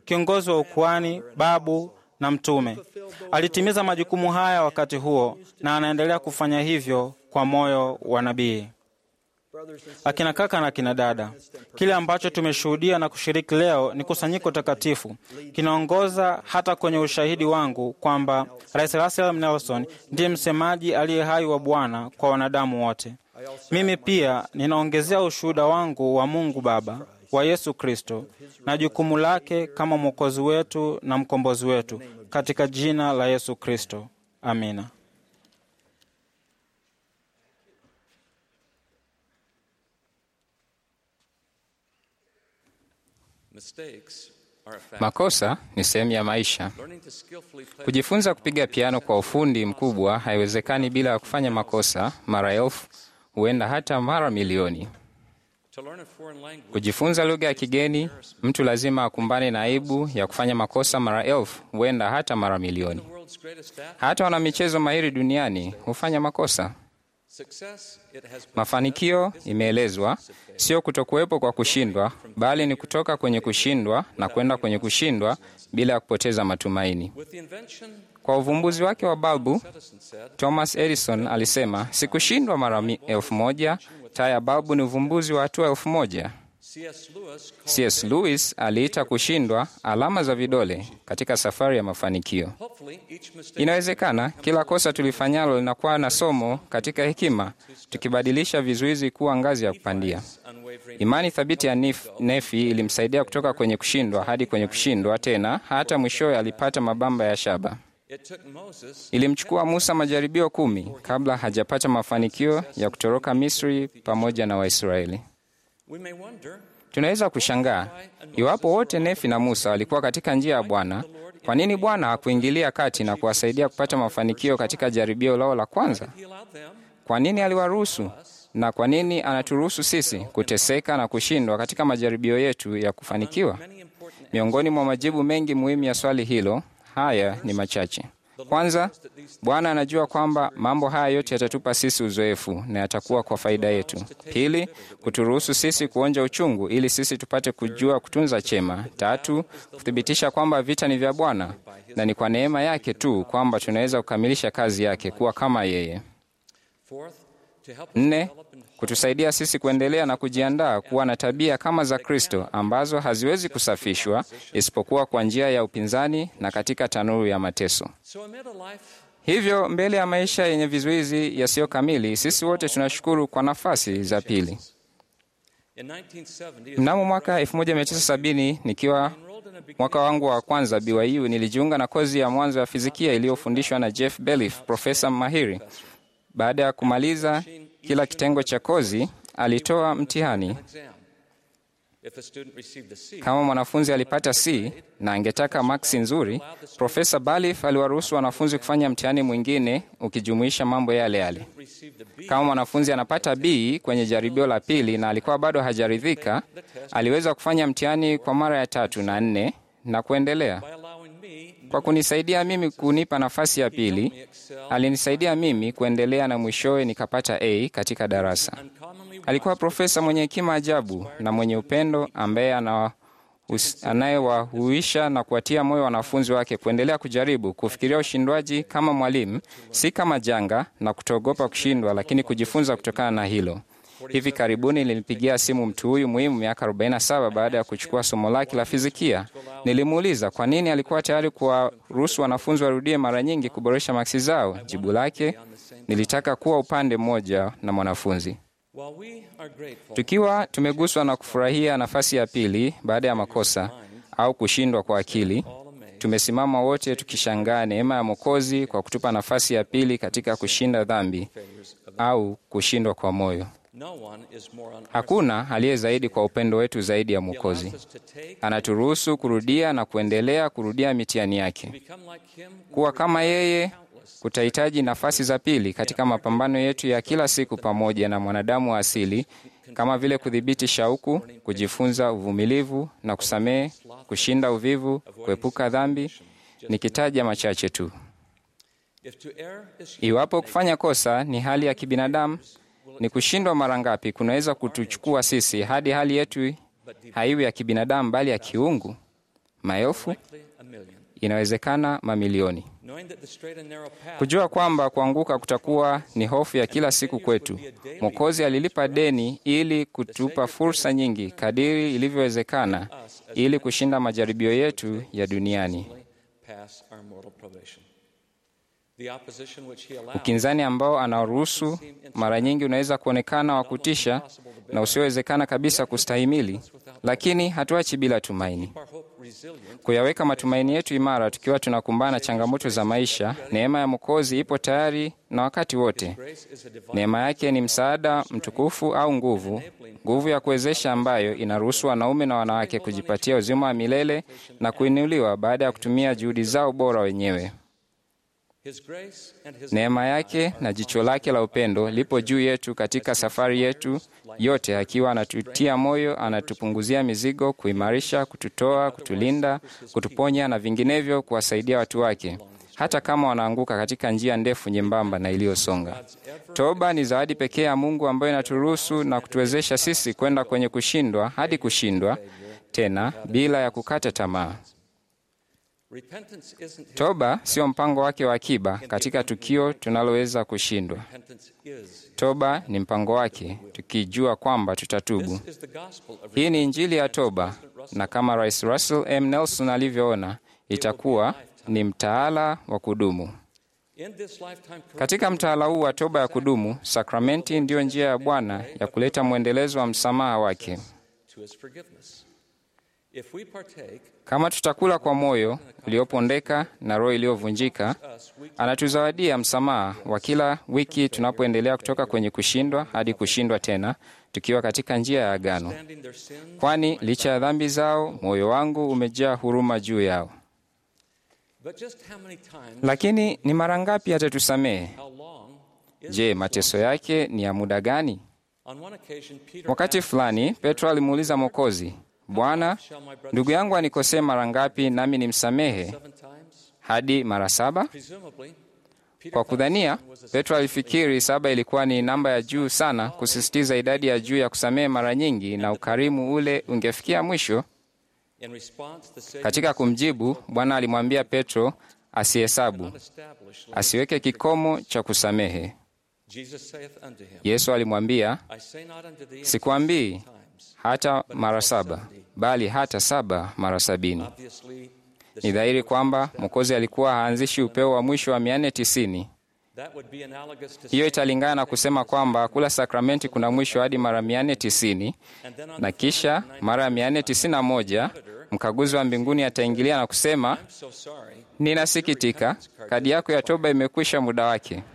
kiongozi wa ukuhani, babu na mtume. Alitimiza majukumu haya wakati huo na anaendelea kufanya hivyo kwa moyo wa nabii. Akina kaka na akina dada, kile ambacho tumeshuhudia na kushiriki leo ni kusanyiko takatifu, kinaongoza hata kwenye ushahidi wangu kwamba Rais Russell M. Nelson ndiye msemaji aliye hai wa Bwana kwa wanadamu wote. Mimi pia ninaongezea ushuhuda wangu wa Mungu Baba wa Yesu Kristo na jukumu lake kama mwokozi wetu na mkombozi wetu katika jina la Yesu Kristo. Amina. Makosa ni sehemu ya maisha. Kujifunza kupiga piano kwa ufundi mkubwa haiwezekani bila ya kufanya makosa mara elfu, huenda hata mara milioni. Kujifunza lugha ya kigeni, mtu lazima akumbane na aibu ya kufanya makosa mara elfu, huenda hata mara milioni. Hata wanamichezo mahiri duniani hufanya makosa. Mafanikio, imeelezwa, sio kutokuwepo kwa kushindwa, bali ni kutoka kwenye kushindwa na kwenda kwenye kushindwa bila ya kupoteza matumaini. Kwa uvumbuzi wake wa balbu, Thomas Edison alisema, sikushindwa mara mi- elfu moja. Taa ya balbu ni uvumbuzi wa hatua elfu moja. C.S. Lewis aliita kushindwa alama za vidole katika safari ya mafanikio. Inawezekana kila kosa tulifanyalo linakuwa na somo katika hekima, tukibadilisha vizuizi kuwa ngazi ya kupandia. Imani thabiti ya Nif- Nefi ilimsaidia kutoka kwenye kushindwa hadi kwenye kushindwa tena, hata mwishowe alipata mabamba ya shaba. Ilimchukua Musa majaribio kumi kabla hajapata mafanikio ya kutoroka Misri pamoja na Waisraeli. Tunaweza kushangaa iwapo wote Nefi na Musa walikuwa katika njia ya Bwana, kwa nini Bwana hakuingilia kati na kuwasaidia kupata mafanikio katika jaribio lao la kwanza? Kwa nini aliwaruhusu, na kwa nini anaturuhusu sisi kuteseka na kushindwa katika majaribio yetu ya kufanikiwa? Miongoni mwa majibu mengi muhimu ya swali hilo, haya ni machache. Kwanza, Bwana anajua kwamba mambo haya yote yatatupa sisi uzoefu na yatakuwa kwa faida yetu. Pili, kuturuhusu sisi kuonja uchungu ili sisi tupate kujua kutunza chema. Tatu, kuthibitisha kwamba vita ni vya Bwana na ni kwa neema yake tu kwamba tunaweza kukamilisha kazi yake, kuwa kama yeye. Nne, kutusaidia sisi kuendelea na kujiandaa kuwa na tabia kama za Kristo ambazo haziwezi kusafishwa isipokuwa kwa njia ya upinzani na katika tanuru ya mateso. Hivyo, mbele ya maisha yenye vizuizi yasiyo kamili, sisi wote tunashukuru kwa nafasi za pili. Mnamo mwaka 1970 nikiwa mwaka wangu wa kwanza BYU, nilijiunga na kozi ya mwanzo ya fizikia iliyofundishwa na Jeff Beliff, profesa mahiri. Baada ya kumaliza kila kitengo cha kozi, alitoa mtihani. Kama mwanafunzi alipata C na angetaka maksi nzuri, Profesa Balif aliwaruhusu wanafunzi kufanya mtihani mwingine ukijumuisha mambo yale yale. Kama mwanafunzi anapata B kwenye jaribio la pili na alikuwa bado hajaridhika, aliweza kufanya mtihani kwa mara ya tatu na nne na kuendelea. Kwa kunisaidia mimi kunipa nafasi ya pili, alinisaidia mimi kuendelea na mwishowe nikapata A katika darasa. Alikuwa profesa mwenye hekima ajabu na mwenye upendo ambaye ana anayewahuisha na kuwatia moyo wanafunzi wake kuendelea kujaribu kufikiria ushindwaji kama mwalimu, si kama janga na kutoogopa kushindwa, lakini kujifunza kutokana na hilo. Hivi karibuni nilipigia simu mtu huyu muhimu miaka 47 baada ya kuchukua somo lake la fizikia. Nilimuuliza kwa nini alikuwa tayari kuwaruhusu wanafunzi warudie mara nyingi kuboresha maksi zao. Jibu lake, nilitaka kuwa upande mmoja na mwanafunzi. Tukiwa tumeguswa na kufurahia nafasi ya pili baada ya makosa au kushindwa kwa akili, tumesimama wote tukishangaa neema ya Mwokozi kwa kutupa nafasi ya pili katika kushinda dhambi au kushindwa kwa moyo. Hakuna aliye zaidi kwa upendo wetu zaidi ya Mwokozi. Anaturuhusu kurudia na kuendelea kurudia mitihani yake. Kuwa kama yeye kutahitaji nafasi za pili katika mapambano yetu ya kila siku pamoja na mwanadamu wa asili, kama vile kudhibiti shauku, kujifunza uvumilivu na kusamehe, kushinda uvivu, kuepuka dhambi, nikitaja machache tu. Iwapo kufanya kosa ni hali ya kibinadamu, ni kushindwa mara ngapi kunaweza kutuchukua sisi hadi hali yetu haiwi ya kibinadamu bali ya kiungu? maelfu, likely a million. inawezekana mamilioni. Knowing that the straight and narrow path Kujua kwamba kuanguka kutakuwa ni hofu ya kila siku kwetu. Mwokozi alilipa deni ili kutupa fursa nyingi kadiri ilivyowezekana ili kushinda majaribio yetu ya duniani. pass our mortal probation. The opposition which he allows Ukinzani ambao anaruhusu mara nyingi unaweza kuonekana wa kutisha na usiowezekana kabisa kustahimili, lakini hatuachi bila tumaini. our hope resilient. Kuyaweka matumaini yetu imara tukiwa tunakumbana na changamoto za maisha. Neema ya Mwokozi ipo tayari na wakati wote. Grace is a divine Neema yake ni msaada mtukufu au nguvu, nguvu ya kuwezesha ambayo inaruhusu wanaume na wanawake kujipatia uzima wa milele na kuinuliwa baada ya kutumia juhudi zao bora wenyewe. His grace and his Neema yake na jicho lake la upendo lipo juu yetu katika safari yetu yote, akiwa anatutia moyo, anatupunguzia mizigo, kuimarisha, kututoa, kutulinda, kutuponya na vinginevyo, kuwasaidia watu wake hata kama wanaanguka katika njia ndefu nyembamba na iliyosonga. Toba ni zawadi pekee ya Mungu ambayo inaturuhusu na kutuwezesha sisi kwenda kwenye kushindwa hadi kushindwa tena bila ya kukata tamaa. repentance isn't his Toba sio mpango wake wa akiba katika tukio tunaloweza kushindwa. repentance is. Toba ni mpango wake, tukijua kwamba tutatubu. This is the gospel of Hii ni injili ya toba, na kama Rais Russell M. Nelson alivyoona, itakuwa ni mtaala wa kudumu. in this lifetime Katika mtaala huu wa toba ya kudumu, sakramenti ndiyo njia ya Bwana ya kuleta mwendelezo wa msamaha wake. to his forgiveness. If we partake, Kama tutakula kwa moyo uliopondeka na roho iliyovunjika, anatuzawadia msamaha wa kila wiki tunapoendelea kutoka kwenye kushindwa hadi kushindwa tena, tukiwa katika njia ya agano. standing their sins, Kwani licha ya dhambi zao, moyo wangu umejaa huruma juu yao. but just how many times, Lakini ni mara ngapi atatusamehe? how long is Je, mateso yake ni ya muda gani? On one occasion, Peter Wakati asked, fulani Petro alimuuliza Mwokozi, Bwana, Shall my brother ndugu yangu anikosee mara ngapi nami nimsamehe? seven times? Hadi mara saba? Presumably, Peter Kwa thought kudhania, seven was a Petro alifikiri saba ilikuwa ni namba ya juu sana, kusisitiza idadi ya juu ya kusamehe mara nyingi, na ukarimu ule ungefikia mwisho. In response, the Savior Katika kumjibu, Bwana alimwambia Petro asihesabu, not established. asiweke kikomo cha kusamehe. Jesus saith unto him, Yesu alimwambia, I say not unto thee sikwambii times. hata mara saba, bali hata saba mara sabini. Obviously, the Ni dhahiri kwamba Mwokozi alikuwa haanzishi upeo wa mwisho wa mia nne tisini. that would be analogous to Hiyo italingana na kusema kwamba kula sakramenti kuna mwisho hadi mara mia nne tisini and then on na kisha mara ya mia nne tisini na moja mkaguzi wa mbinguni ataingilia na kusema, I'm so sorry. ninasikitika, kadi yako ya toba imekwisha muda wake.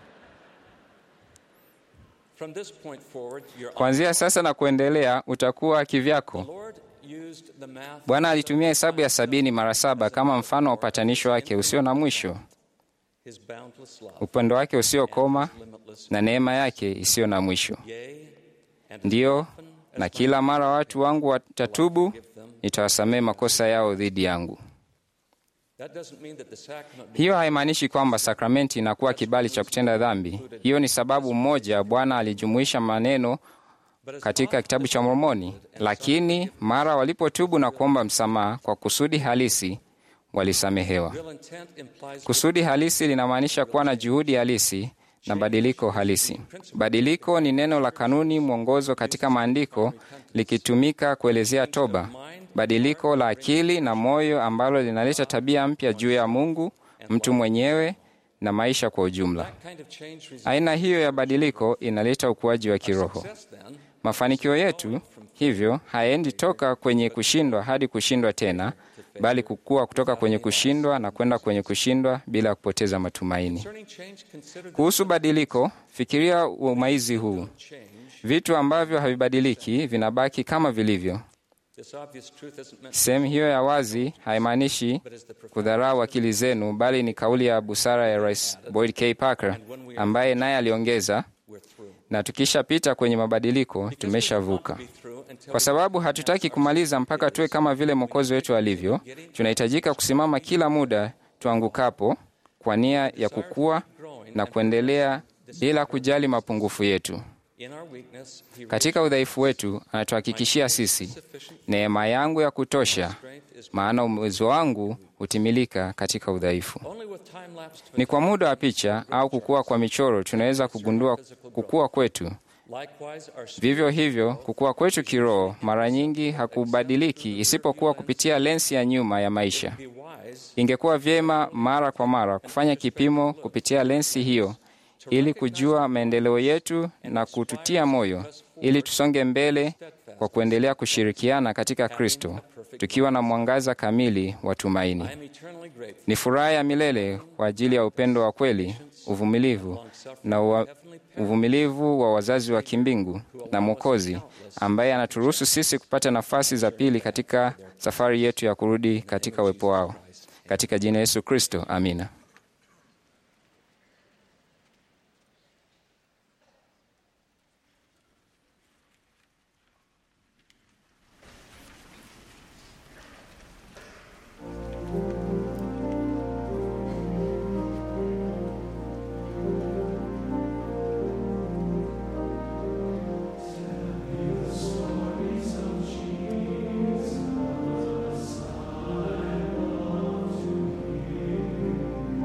From this point forward, your Kuanzia sasa na kuendelea utakuwa kivyako. Lord used the math Bwana alitumia hesabu ya sabini mara saba kama mfano wa upatanisho wake usio na mwisho, his boundless love, upendo wake usiokoma limitless na neema yake isiyo na mwisho. yea, and Ndiyo, na kila mara watu wangu watatubu, nitawasamehe makosa yao dhidi yangu. that doesn't mean that the sacrament Hiyo haimaanishi kwamba sakramenti inakuwa kibali cha kutenda dhambi. Hiyo ni sababu moja Bwana alijumuisha maneno katika kitabu cha Mormoni, lakini mara walipotubu na kuomba msamaha kwa kusudi halisi walisamehewa. real intent implies Kusudi halisi linamaanisha kuwa na juhudi halisi na badiliko halisi. Badiliko ni neno la kanuni mwongozo katika maandiko likitumika kuelezea toba, badiliko la akili na moyo ambalo linaleta tabia mpya juu ya Mungu, mtu mwenyewe na maisha kwa ujumla. kind of change results Aina hiyo ya badiliko inaleta ukuaji wa kiroho. then Mafanikio yetu hivyo hayaendi toka kwenye kushindwa hadi kushindwa tena, bali kukua kutoka kwenye kushindwa na kwenda kwenye kushindwa bila kupoteza matumaini. concerning change consider Kuhusu badiliko, fikiria umaizi huu. Vitu ambavyo havibadiliki vinabaki kama vilivyo. this obvious truth isn't meant Sehemu hiyo ya wazi haimaanishi kudharau akili zenu, bali ni kauli ya busara ya Rais Boyd K. Parker ambaye naye aliongeza, we're through na tukishapita kwenye mabadiliko tumeshavuka. be through until Kwa sababu hatutaki kumaliza mpaka tuwe kama vile Mwokozi wetu alivyo, tunahitajika kusimama kila muda tuangukapo kwa nia ya kukua na kuendelea bila kujali mapungufu yetu. in our Katika udhaifu wetu, anatuhakikishia sisi, neema yangu ya kutosha maana uwezo wangu hutimilika katika udhaifu. Only with time lapse Ni kwa muda wa picha au kukua kwa michoro tunaweza kugundua kukua kwetu. likewise our Vivyo hivyo, kukua kwetu kiroho mara nyingi hakubadiliki isipokuwa kupitia lensi ya nyuma ya maisha. be wise Ingekuwa vyema mara kwa mara kufanya kipimo kupitia lensi hiyo ili kujua maendeleo yetu na kututia moyo ili tusonge mbele kwa kuendelea kushirikiana katika Kristo tukiwa na mwangaza kamili wa tumaini. I am eternally grateful Ni furaha ya milele kwa ajili ya upendo wa kweli, uvumilivu na ua, uvumilivu wa wazazi wa kimbingu na Mwokozi ambaye anaturuhusu sisi kupata nafasi za pili katika safari yetu ya kurudi katika uwepo wao. Katika jina Yesu Kristo, amina. Stories of Jesus, I love to hear.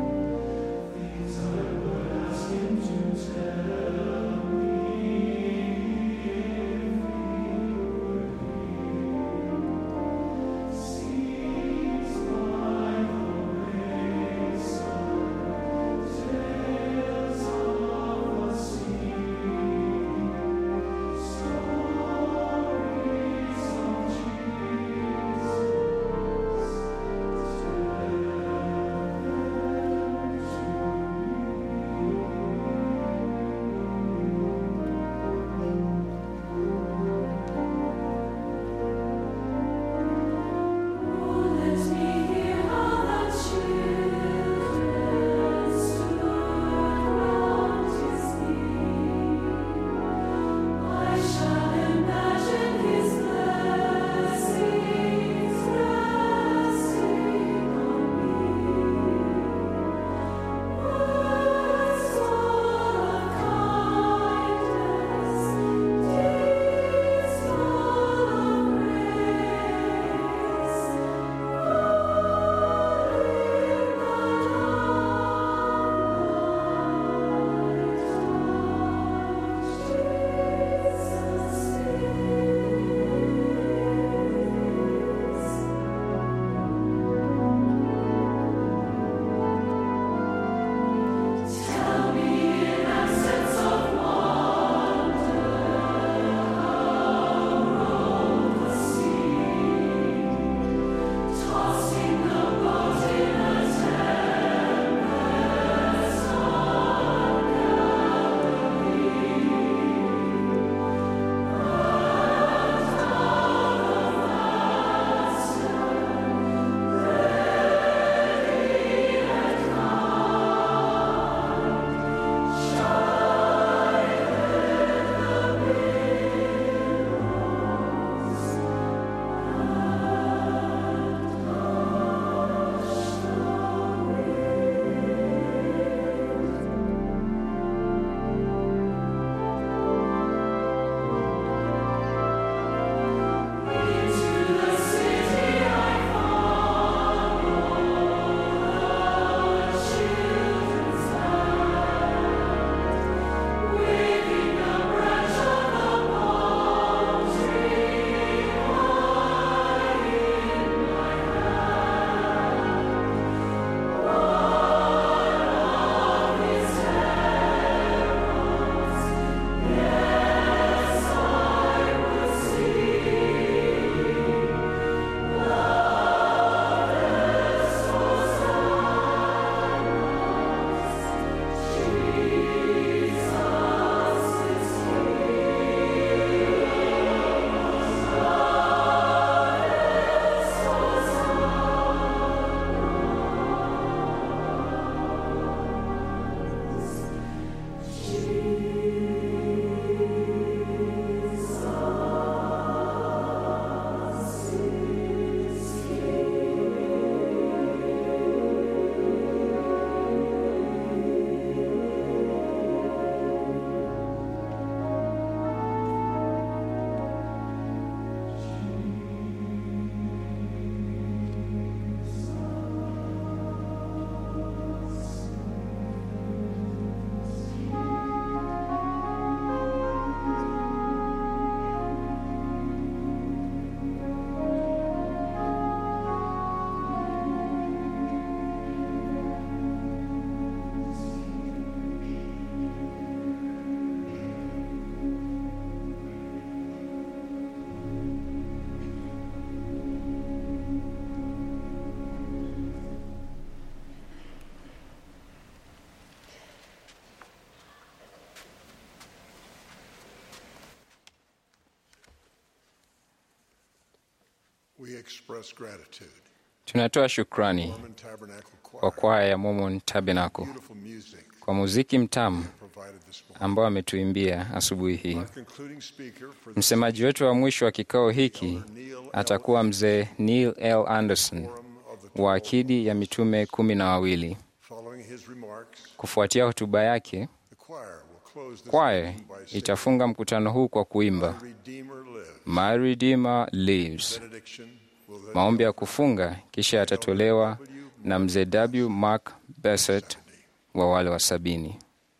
We express gratitude. Tunatoa shukrani Mormon Tabernacle kwa Choir, kwaya ya Mormon Tabernacle beautiful music kwa muziki mtamu provided this morning. ambao ametuimbia asubuhi hii. Our concluding speaker for the Msemaji wetu wa mwisho wa kikao hiki atakuwa mzee Neil L. Anderson Forum of the wa akidi ya mitume kumi na wawili. Following his remarks, Kufuatia hotuba yake, the choir will close this kwaya meeting by singing itafunga mkutano huu kwa kuimba Redeemer lives. My Redeemer Lives. Benediction will then Maombi ya kufunga kisha yatatolewa na mzee W. Mark Bassett wa wale wa sabini.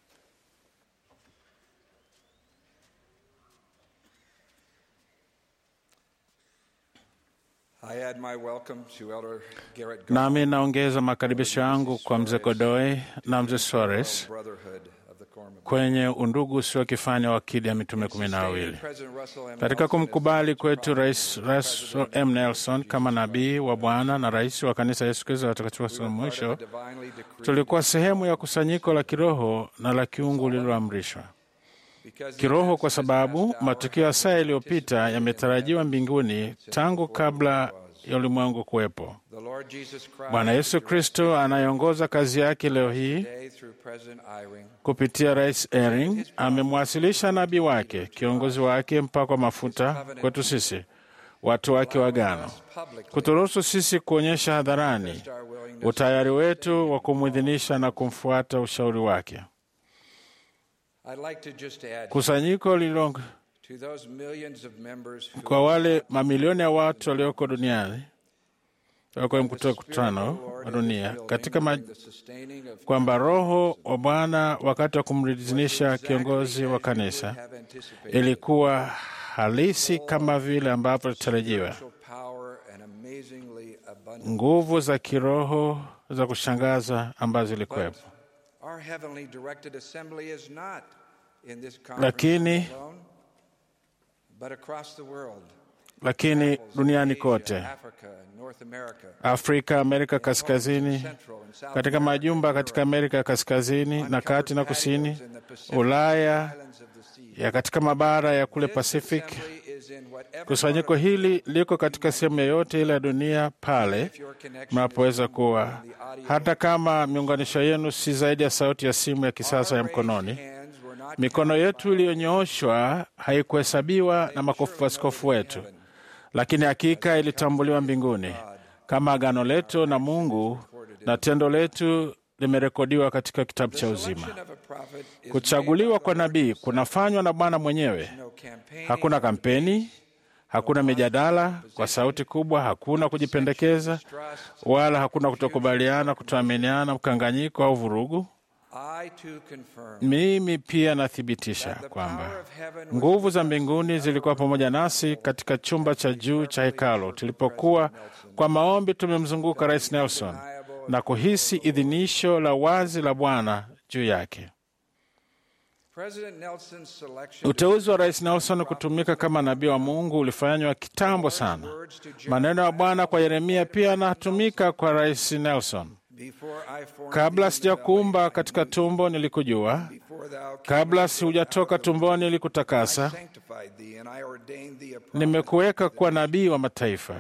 I add my welcome to Elder Garrett Nami naongeza makaribisho yangu kwa mzee Godoy na mzee Suarez Brotherhood of the Corps of kwenye undugu usiokifanya wa akidi ya mitume kumi na wawili. President Russell M. Katika Nelson kumkubali kwetu Rais Russell M. Nelson kama nabii wa Bwana na rais wa kanisa Yesu Kristo la watakatifu wa siku za mwisho, divinely decreed tulikuwa sehemu ya kusanyiko la kiroho na la kiungu lililoamrishwa kiroho, kwa sababu matukio ya saa yaliyopita yametarajiwa mbinguni tangu kabla ya ulimwengu kuwepo. the Lord Jesus Christ Bwana Yesu Kristo anayeongoza kazi yake leo hii today through President Eyring kupitia Rais Ering amemwasilisha nabii wake, kiongozi wake mpakwa mafuta kwetu sisi, watu wake wa agano, publicly kuturuhusu sisi kuonyesha hadharani our willingness utayari wetu wa kumwidhinisha na kumfuata ushauri wake. I'd like to just add Kusanyiko lililo to those millions of members who kwa wale mamilioni ya watu walioko duniani wako mkutano wa dunia katika ma, the sustaining of kwamba Roho wa Bwana wakati wa kumridhinisha kiongozi wa kanisa have anticipated ilikuwa halisi kama vile ambavyo litarajiwa. power and amazingly abundant. Nguvu za kiroho za kushangaza ambazo zilikuwepo, Our heavenly directed assembly is not in this Lakini- conference alone, but across the world. lakini duniani kote, Africa, North America, Afrika, Amerika Kaskazini, Central and South katika majumba katika Amerika ya Kaskazini na kati na kusini, in the Pacific Ulaya Islands of the sea. ya katika mabara ya kule This Pacific. assembly is in whatever Kusanyiko hili liko katika sehemu yoyote ile ya dunia pale your connection mnapoweza kuwa, hata kama miunganisho yenu si zaidi ya sauti ya simu ya kisasa ya mkononi. hands were not Mikono yetu iliyonyooshwa haikuhesabiwa na maskofu wetu, lakini hakika ilitambuliwa mbinguni kama agano letu na Mungu, na tendo letu limerekodiwa katika kitabu cha uzima. of a prophet is Kuchaguliwa kwa nabii kunafanywa na Bwana mwenyewe. no campaign. Hakuna kampeni, hakuna mijadala kwa sauti kubwa, hakuna kujipendekeza, wala hakuna kutokubaliana, kutoaminiana, mkanganyiko au vurugu. I too confirm Mimi pia nathibitisha kwamba nguvu za mbinguni zilikuwa pamoja nasi katika chumba cha juu cha hekalo tulipokuwa kwa maombi tumemzunguka Rais Nelson na kuhisi idhinisho la wazi la Bwana juu yake. President Nelson's selection Uteuzi wa Rais Nelson kutumika kama nabii wa Mungu ulifanywa kitambo sana. Maneno ya Bwana kwa Yeremia pia yanatumika kwa Rais Nelson. before I formed Kabla thee in the sijakuumba belly, katika tumbo nilikujua, before thou camest kabla siujatoka tumboni nilikutakasa, sanctified thee, and I ordained thee a prophet. nimekuweka kuwa nabii wa mataifa.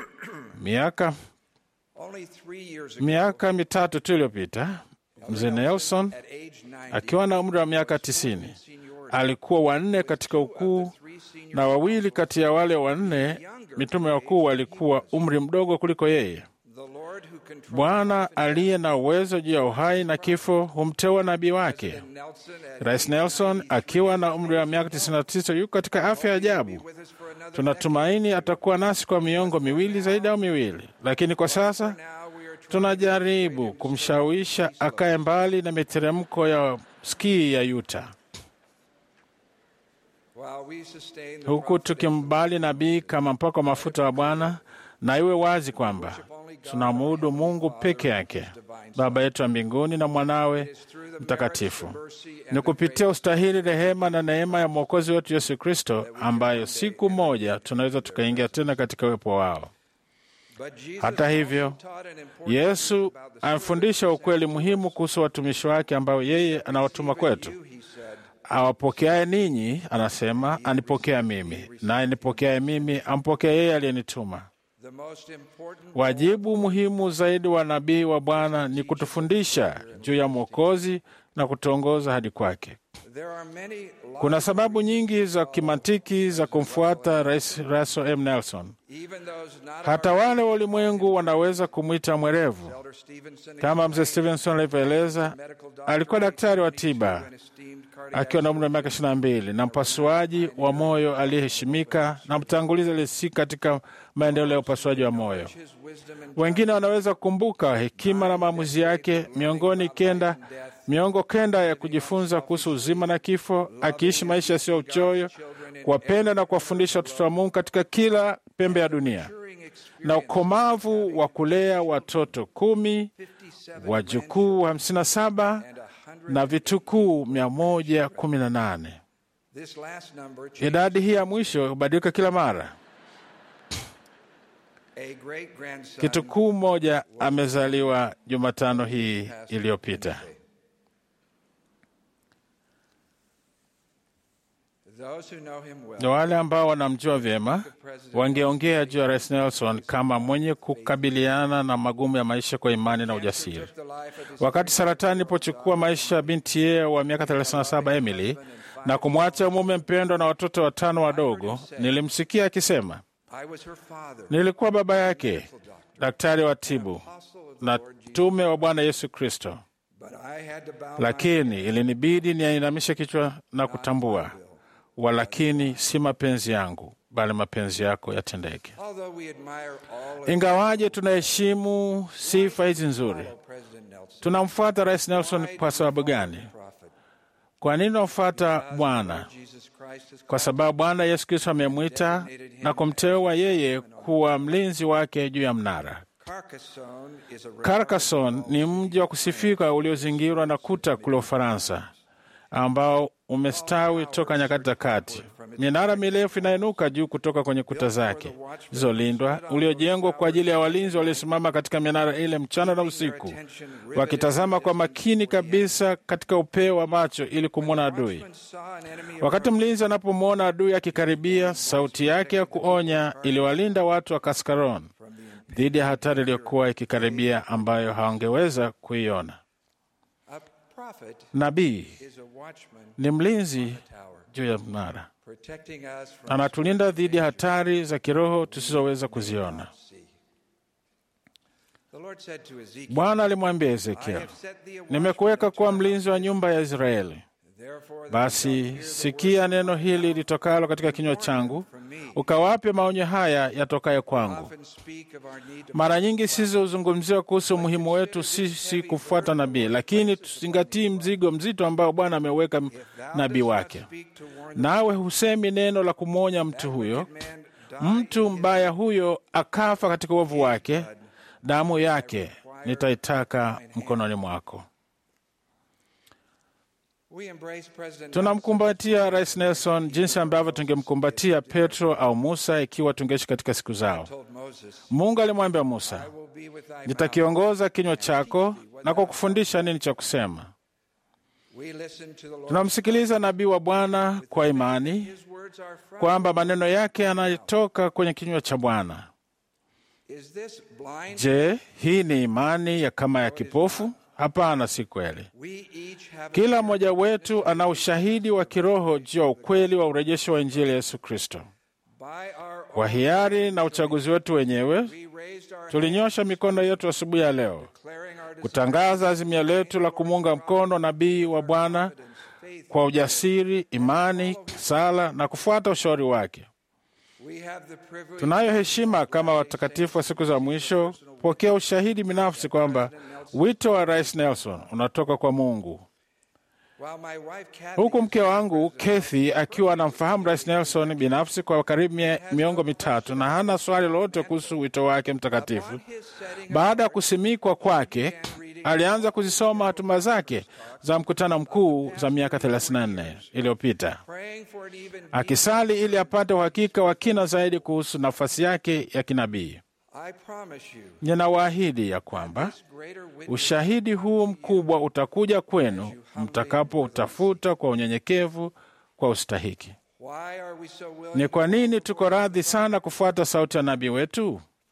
Miaka Only three years ago, miaka mitatu tu iliyopita, mzee Nelson at age 90, akiwa na umri wa miaka tisini alikuwa wanne katika ukuu, na wawili kati ya wale wanne mitume wakuu walikuwa umri mdogo kuliko yeye. the Lord who controls Bwana aliye na uwezo juu ya uhai na kifo humteua nabii wake. Nelson at Rais Nelson akiwa na umri wa miaka 99 yuko katika afya ya ajabu. with us for another Tunatumaini atakuwa nasi kwa miongo miwili zaidi au miwili, lakini kwa sasa now we are trying tunajaribu kumshawisha akae mbali na miteremko ya ski ya Utah, while we sustain the huku tukimbali nabii kama mpako mafuta wa Bwana, na iwe wazi kwamba tunamwabudu Mungu peke yake, Baba yetu wa mbinguni na mwanawe mtakatifu. Ni kupitia ustahili, rehema na neema ya Mwokozi wetu Yesu Kristo, ambayo siku moja tunaweza tukaingia tena katika uwepo wao. But Jesus Hata hivyo, taught an important Yesu amefundisha ukweli muhimu kuhusu watumishi wake ambao yeye anawatuma kwetu. he said, Awapokeaye ninyi, anasema, anipokea mimi, naye nipokeaye mimi ampokea yeye aliyenituma. The most important Wajibu muhimu zaidi wa nabii wa Bwana ni kutufundisha juu ya Mwokozi na kutuongoza hadi kwake. there are many Kuna sababu nyingi za kimantiki za kumfuata Rais Russell M. Nelson. even those not Hata wale wa ulimwengu wanaweza kumwita mwerevu. Elder Stevenson Kama mzee Stevenson alivyoeleza, alikuwa daktari wa tiba akiwa na umri wa miaka ishirini na mbili na mpasuaji wa moyo aliyeheshimika na mtangulizi aliyesi katika maendeleo ya upasuaji wa moyo. Wengine wanaweza kukumbuka hekima na maamuzi yake miongoni kenda miongo kenda ya kujifunza kuhusu uzima na kifo, akiishi maisha yasiyo uchoyo, kuwapenda na kuwafundisha watoto wa Mungu katika kila pembe ya dunia, na ukomavu wa kulea watoto kumi, wajukuu hamsini na saba na vitukuu mia moja kumi na nane. This last number Idadi hii ya mwisho hubadilika kila mara. a great grandson Kitukuu mmoja amezaliwa Jumatano hii iliyopita. those who know him well Na wale ambao wanamjua vyema wangeongea juu ya Rais Nelson kama mwenye kukabiliana na magumu ya maisha kwa imani na ujasiri. Wakati saratani ilipochukua maisha ya binti yeye wa miaka 37 Emily na kumwacha mume mpendwa na watoto watano wadogo, nilimsikia akisema, I was her father nilikuwa baba yake, daktari wa tibu na tume wa Bwana Yesu Kristo, but I had to bow lakini ilinibidi niainamishe kichwa na kutambua, walakini si mapenzi yangu, bali mapenzi yako yatendeke. although we admire all of Ingawaje tunaheshimu sifa hizi nzuri, President Nelson tunamfuata Rais Nelson kwa sababu gani? prophet Kwa nini tunamfuata Bwana? Jesus Christ is Kwa sababu Bwana Yesu Kristo amemwita na kumteua yeye kuwa mlinzi wake juu ya mnara. Carcassonne is a Carcassonne ni mji wa kusifika uliozingirwa na kuta kule Ufaransa, ambao umestawi toka nyakati za kati. Minara mirefu inainuka juu kutoka kwenye kuta zake zilizolindwa, uliojengwa kwa ajili ya walinzi waliosimama katika minara ile mchana na usiku, wakitazama kwa makini kabisa katika upeo wa macho ili kumwona adui. saw an enemy Wakati mlinzi anapomwona adui akikaribia, sauti yake ya kuonya iliwalinda watu wa Kaskaron dhidi ya hatari iliyokuwa ikikaribia ambayo hawangeweza kuiona. a prophet Nabii is a watchman ni mlinzi tower juu ya mnara, protecting us from anatulinda dhidi ya hatari za kiroho tusizoweza kuziona. sea. The Lord said to Ezekiel, Bwana alimwambia I Ezekiel, have set thee a nimekuweka watchman kuwa in the mlinzi wa nyumba ya Israeli. Therefore thou shalt Basi hear the sikia word neno hili litokalo katika kinywa changu, ukawape maonyo haya yatokayo kwangu. often speak of our need to Mara nyingi sisi huzungumzia kuhusu umuhimu wetu sisi kufuata nabii, lakini tuzingatii mzigo mzito ambao Bwana ameweka nabii wake. speak to warn Nawe husemi neno la kumwonya mtu huyo, mtu mbaya huyo akafa katika uovu wake, damu yake nitaitaka mkononi mwako. We embrace President Tunamkumbatia Rais Nelson jinsi ambavyo tungemkumbatia Petro au Musa ikiwa tungeishi katika siku zao. told Moses, Mungu alimwambia Musa, I will be with thy mouth. nitakiongoza kinywa chako na kwa kufundisha nini cha kusema. We listen to the Lord. Tunamsikiliza nabii wa Bwana kwa imani His words are from. kwamba maneno yake yanatoka kwenye kinywa cha Bwana. Is this blind? Je, hii ni imani ya kama ya kipofu? Hapana, si kweli. We each have a Kila mmoja wetu ana ushahidi wa kiroho juu ya ukweli wa urejesho wa Injili ya Yesu Kristo. by our Kwa hiari na uchaguzi wetu wenyewe, we raised our tulinyosha mikono yetu asubuhi ya leo declaring our kutangaza azimio letu la kumuunga mkono nabii wa Bwana kwa ujasiri, imani, sala na kufuata ushauri wake. we have the privilege Tunayo heshima kama watakatifu wa siku za mwisho kupokea ushahidi binafsi kwamba wito wa Rais Nelson unatoka kwa Mungu, while my wife Kathy huku mke wangu Kathy akiwa anamfahamu Rais Nelson binafsi kwa karibu mie- miongo mitatu na hana swali lolote kuhusu wito wake mtakatifu. his setting Baada ya kusimikwa kwake, alianza kuzisoma hatuma zake za mkutano mkuu za miaka 34 iliyopita, praying for it even akisali ili apate uhakika wa kina zaidi kuhusu nafasi yake ya kinabii. I promise you Ninawaahidi ya kwamba this greater witness ushahidi huu mkubwa utakuja kwenu mtakapoutafuta kwa unyenyekevu kwa ustahiki. why are we so willing Ni kwa nini tuko radhi sana kufuata sauti ya nabii wetu?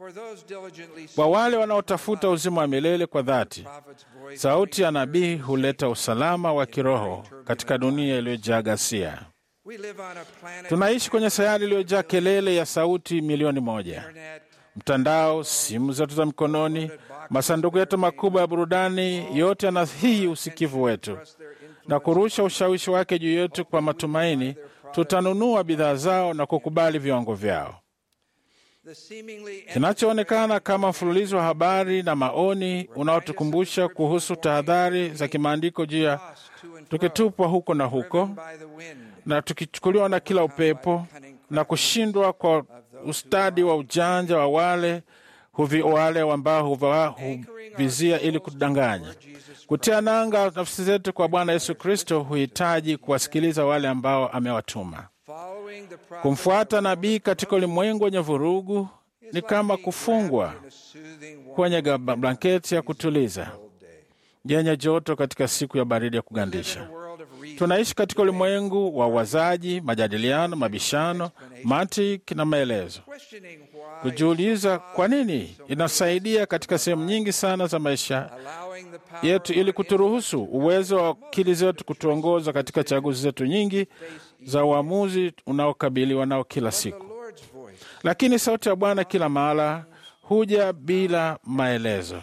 Kwa wale wanaotafuta uzima wa milele kwa dhati, sauti ya nabii huleta usalama wa kiroho katika dunia iliyojaa ghasia. Tunaishi kwenye sayari iliyojaa kelele ya sauti milioni moja: mtandao, simu zetu za mikononi, masanduku yetu makubwa ya burudani, yote yanahii usikivu wetu na kurusha ushawishi wake juu yetu. Kwa matumaini, tutanunua bidhaa zao na kukubali viwango vyao. Kinachoonekana kama mfululizo wa habari na maoni unaotukumbusha kuhusu tahadhari za kimaandiko juu ya tukitupwa huko na huko na tukichukuliwa na kila upepo na kushindwa kwa ustadi wa ujanja wa wale huvi, wale ambao huvizia ili kudanganya. Kutia nanga nafsi zetu kwa Bwana Yesu Kristo huhitaji kuwasikiliza wale ambao amewatuma. Kumfuata nabii katika ulimwengu wenye vurugu ni kama kufungwa kwenye blanketi ya kutuliza yenye joto katika siku ya baridi ya kugandisha. Tunaishi katika ulimwengu wa uwazaji, majadiliano, mabishano, mantiki na maelezo. Kujiuliza kwa nini inasaidia katika sehemu nyingi sana za maisha yetu, ili kuturuhusu uwezo wa akili zetu kutuongoza katika chaguzi zetu nyingi za uamuzi unaokabiliwa nao kila siku. Lakini sauti ya Bwana kila mahala huja bila maelezo.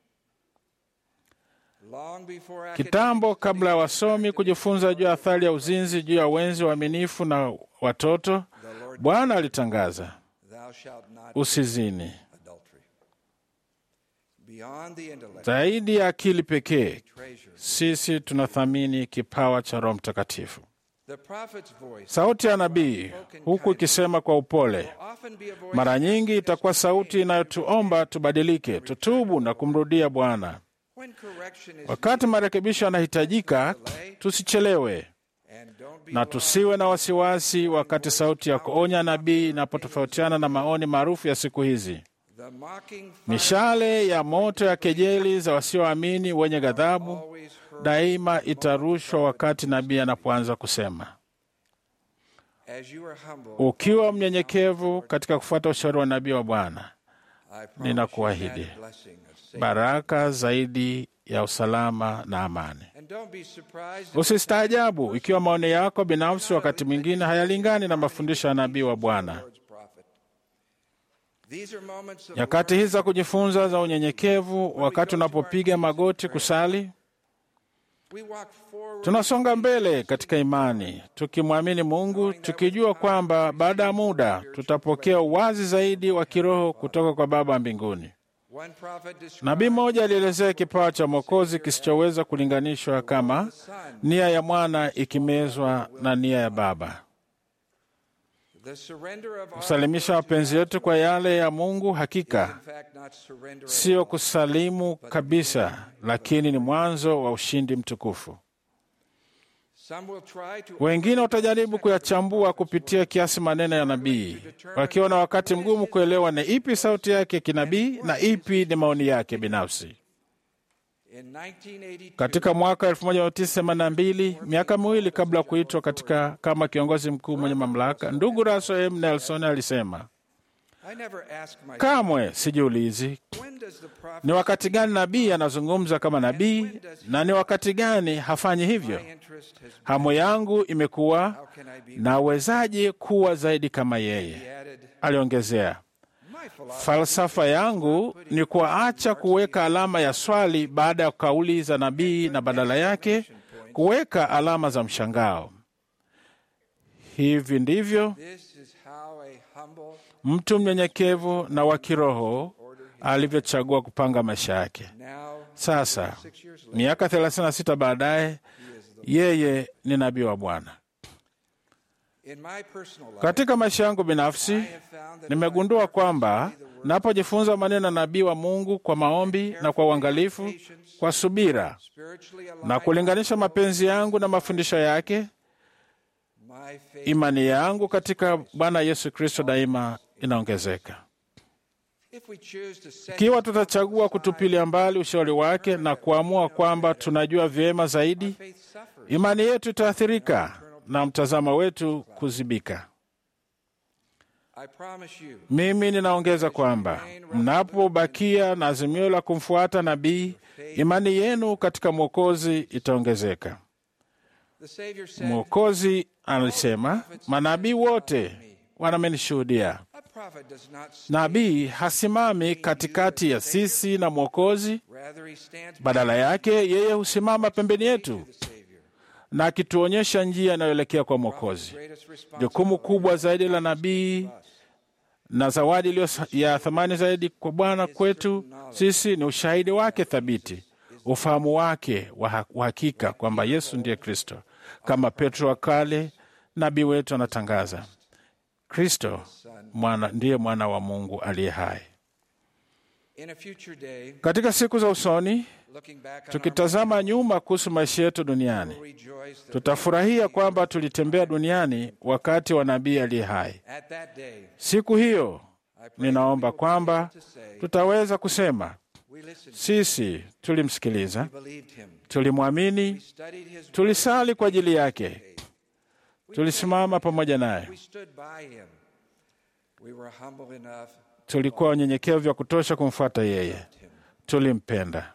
Kitambo kabla ya wasomi kujifunza juu ya athari ya uzinzi juu ya wenzi waaminifu na watoto, Bwana alitangaza usizini. Zaidi ya akili pekee, sisi tunathamini kipawa cha Roho Mtakatifu. Sauti ya nabii, huku ikisema kwa upole, mara nyingi itakuwa sauti inayotuomba tubadilike, tutubu na kumrudia Bwana. Wakati marekebisho yanahitajika, tusichelewe na tusiwe na wasiwasi wakati sauti ya kuonya nabii inapotofautiana na maoni maarufu ya siku hizi. Mishale ya moto ya kejeli za wasioamini wenye ghadhabu daima itarushwa wakati nabii anapoanza kusema. Ukiwa mnyenyekevu katika kufuata ushauri wa nabii wa Bwana, ninakuahidi baraka zaidi ya usalama na amani. Usistaajabu ikiwa maoni yako binafsi wakati mwingine hayalingani na mafundisho ya nabii wa Bwana. Nyakati hizi za kujifunza za unyenyekevu, wakati unapopiga magoti kusali, tunasonga mbele katika imani, tukimwamini Mungu, tukijua kwamba baada ya muda tutapokea uwazi zaidi wa kiroho kutoka kwa Baba mbinguni. Nabii mmoja alielezea kipawa cha Mwokozi kisichoweza kulinganishwa kama nia ya mwana ikimezwa na nia ya Baba. Kusalimisha mapenzi yetu kwa yale ya Mungu hakika sio kusalimu kabisa, lakini ni mwanzo wa ushindi mtukufu. Wengine watajaribu kuyachambua kupitia kiasi maneno ya nabii, wakiwa na wakati mgumu kuelewa ni ipi sauti yake kinabii na ipi ni maoni yake binafsi. Katika mwaka 1982 miaka miwili kabla ya kuitwa katika kama kiongozi mkuu mwenye mamlaka, ndugu Russell M. Nelson alisema, kamwe sijiulizi ni wakati gani nabii anazungumza kama nabii na ni wakati gani hafanyi hivyo. Hamu yangu imekuwa nawezaje kuwa zaidi kama yeye, aliongezea. Falsafa yangu ni kuacha kuweka alama ya swali baada ya kauli za nabii na badala yake kuweka alama za mshangao. Hivi ndivyo mtu mnyenyekevu na wa kiroho alivyochagua kupanga maisha yake. Sasa miaka 36 baadaye, yeye ni nabii wa Bwana. Katika maisha yangu binafsi nimegundua kwamba napojifunza maneno ya nabii wa Mungu kwa maombi na kwa uangalifu, kwa subira na kulinganisha mapenzi yangu na mafundisho yake, imani yangu katika Bwana Yesu Kristo daima inaongezeka. Ikiwa tutachagua kutupilia mbali ushauri wake na kuamua kwamba tunajua vyema zaidi, imani yetu itaathirika na mtazamo wetu kuzibika. I promise you, Mimi ninaongeza kwamba mnapobakia na azimio la kumfuata nabii, imani yenu katika Mwokozi itaongezeka. the Savior said, Mwokozi alisema, manabii wote wanamenishuhudia. A prophet does not stand, Nabii hasimami katikati ya sisi na Mwokozi, rather he stands badala yake yeye husimama pembeni yetu the Savior. na akituonyesha njia inayoelekea kwa Mwokozi. Greatest Jukumu responsibility kubwa zaidi la nabii na zawadi iliyo ya thamani zaidi kwa Bwana kwetu sisi ni ushahidi wake thabiti, ufahamu wake wa ha- wa hakika kwamba Yesu ndiye Kristo. Kama Petro wa kale, nabii wetu anatangaza, Kristo mwana, ndiye mwana wa Mungu aliye hai. in a future day, Katika siku za usoni, looking back on our tukitazama nyuma kuhusu maisha yetu duniani, will rejoice that tutafurahia kwamba tulitembea duniani wakati wa nabii aliye hai. at that day Siku hiyo ninaomba kwamba tutaweza kusema we listened, sisi tulimsikiliza, believed him, tulimwamini, studied his tulisali kwa ajili yake, tulisimama pamoja naye, we stood by him. We were humble enough tulikuwa wanyenyekevu vya kutosha kumfuata yeye, tulimpenda.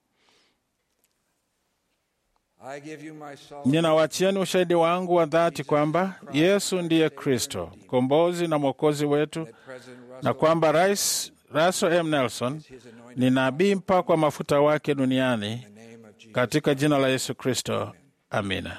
I give you my soul. Ninawachieni ushahidi wangu wa dhati kwamba Yesu ndiye Kristo, mkombozi na mwokozi wetu, President na Russell kwamba Rais Russell M. Nelson ni nabii mpakwa mafuta wake duniani in the name of Jesus. katika jina la Yesu Kristo, amina.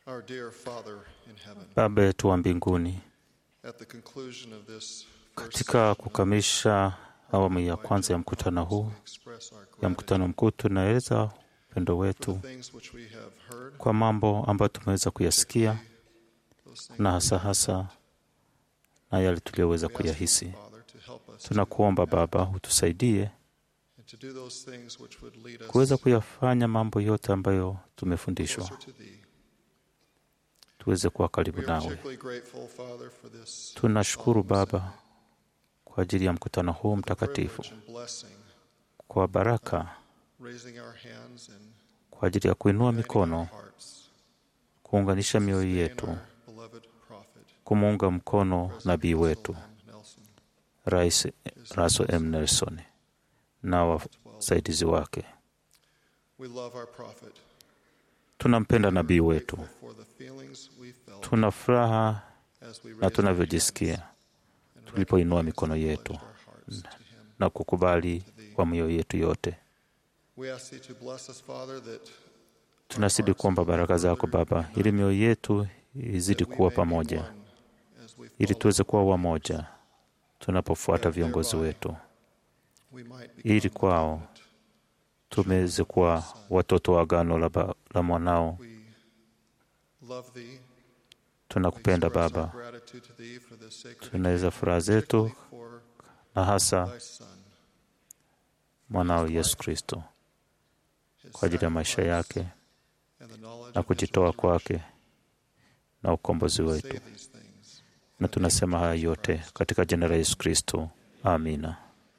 Our dear Father in heaven, Baba yetu wa mbinguni, at the conclusion of this katika kukamilisha awamu ya kwanza ya mkutano huu ya mkutano mkuu, tunaeleza upendo wetu things which we have heard, kwa mambo ambayo tumeweza kuyasikia na hasa hasa na yale tuliyoweza kuyahisi. Father, to help us Tunakuomba Baba utusaidie and to do those things which would lead us kuweza kuyafanya mambo yote ambayo tumefundishwa, closer to thee. tuweze kuwa karibu We are nawe. particularly grateful, Father, for this Tunashukuru Baba kwa ajili ya mkutano huu mtakatifu, privilege and blessing, kwa baraka, raising our hands and kwa ajili ya kuinua mikono, hearts, kuunganisha mioyo yetu, beloved prophet, kumuunga mkono nabii wetu Nelson, Rais Russell M. Nelson na wasaidizi wake. We love our prophet Tunampenda nabii wetu, for the feelings we felt tuna furaha as we na raised tunavyojisikia tulipoinua mikono yetu na kukubali kwa mioyo yetu yote. We ask thee to bless us, Father, that Tunazidi kuomba baraka zako Baba, ili mioyo yetu izidi kuwa pamoja, ili tuweze kuwa wamoja tunapofuata viongozi wetu, we might be ili kwao tumeweze kuwa watoto wa agano la, ba- la mwanao. love thee. Tunakupenda Express Baba, our gratitude to thee for this sacred tunaweza furaha zetu for na hasa thy Son, mwanao Yesu Kristo kwa ajili ya maisha yake and the knowledge na of his kujitoa kwake na ukombozi wetu, say these things. na tunasema haya yote katika jina la Yesu Kristo, amina.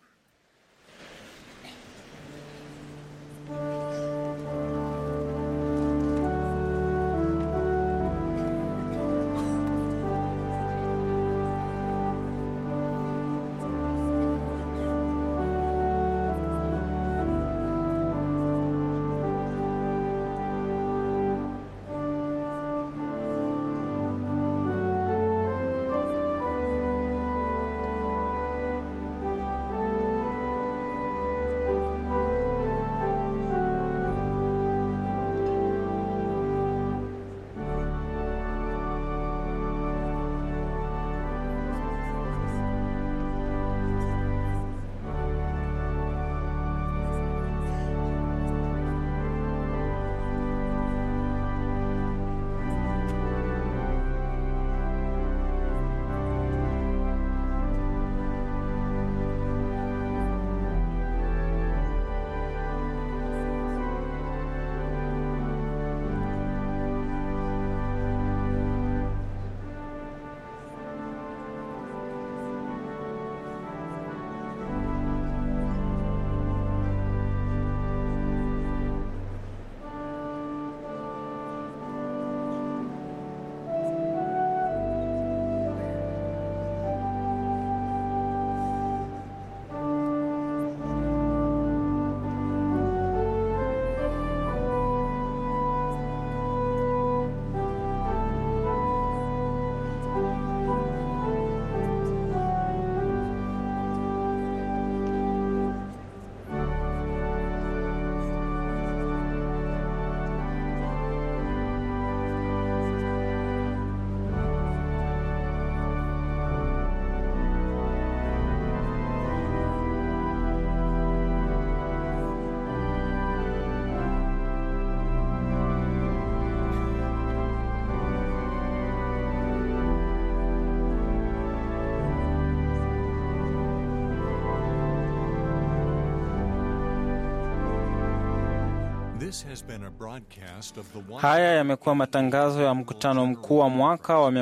This has been a broadcast of the one Haya yamekuwa matangazo ya mkutano mkuu wa mwaka wa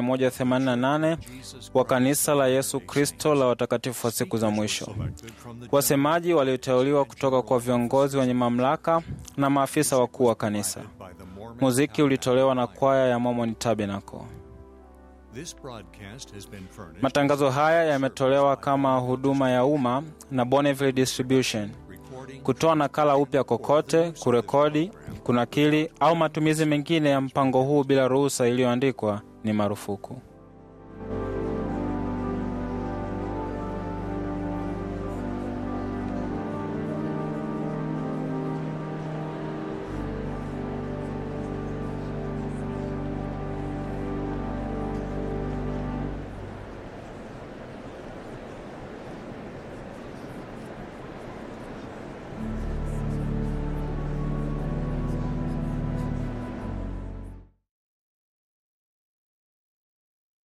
188 wa kanisa la Yesu Kristo la watakatifu wa siku za mwisho. Wasemaji walioteuliwa kutoka kwa viongozi wenye mamlaka na maafisa wakuu wa kanisa. Muziki ulitolewa na kwaya ya Mormon Tabernacle. This broadcast has been furnished Matangazo haya yametolewa kama huduma ya umma na Bonneville Distribution. Kutoa nakala upya kokote, kurekodi, kunakili au matumizi mengine ya mpango huu bila ruhusa iliyoandikwa ni marufuku.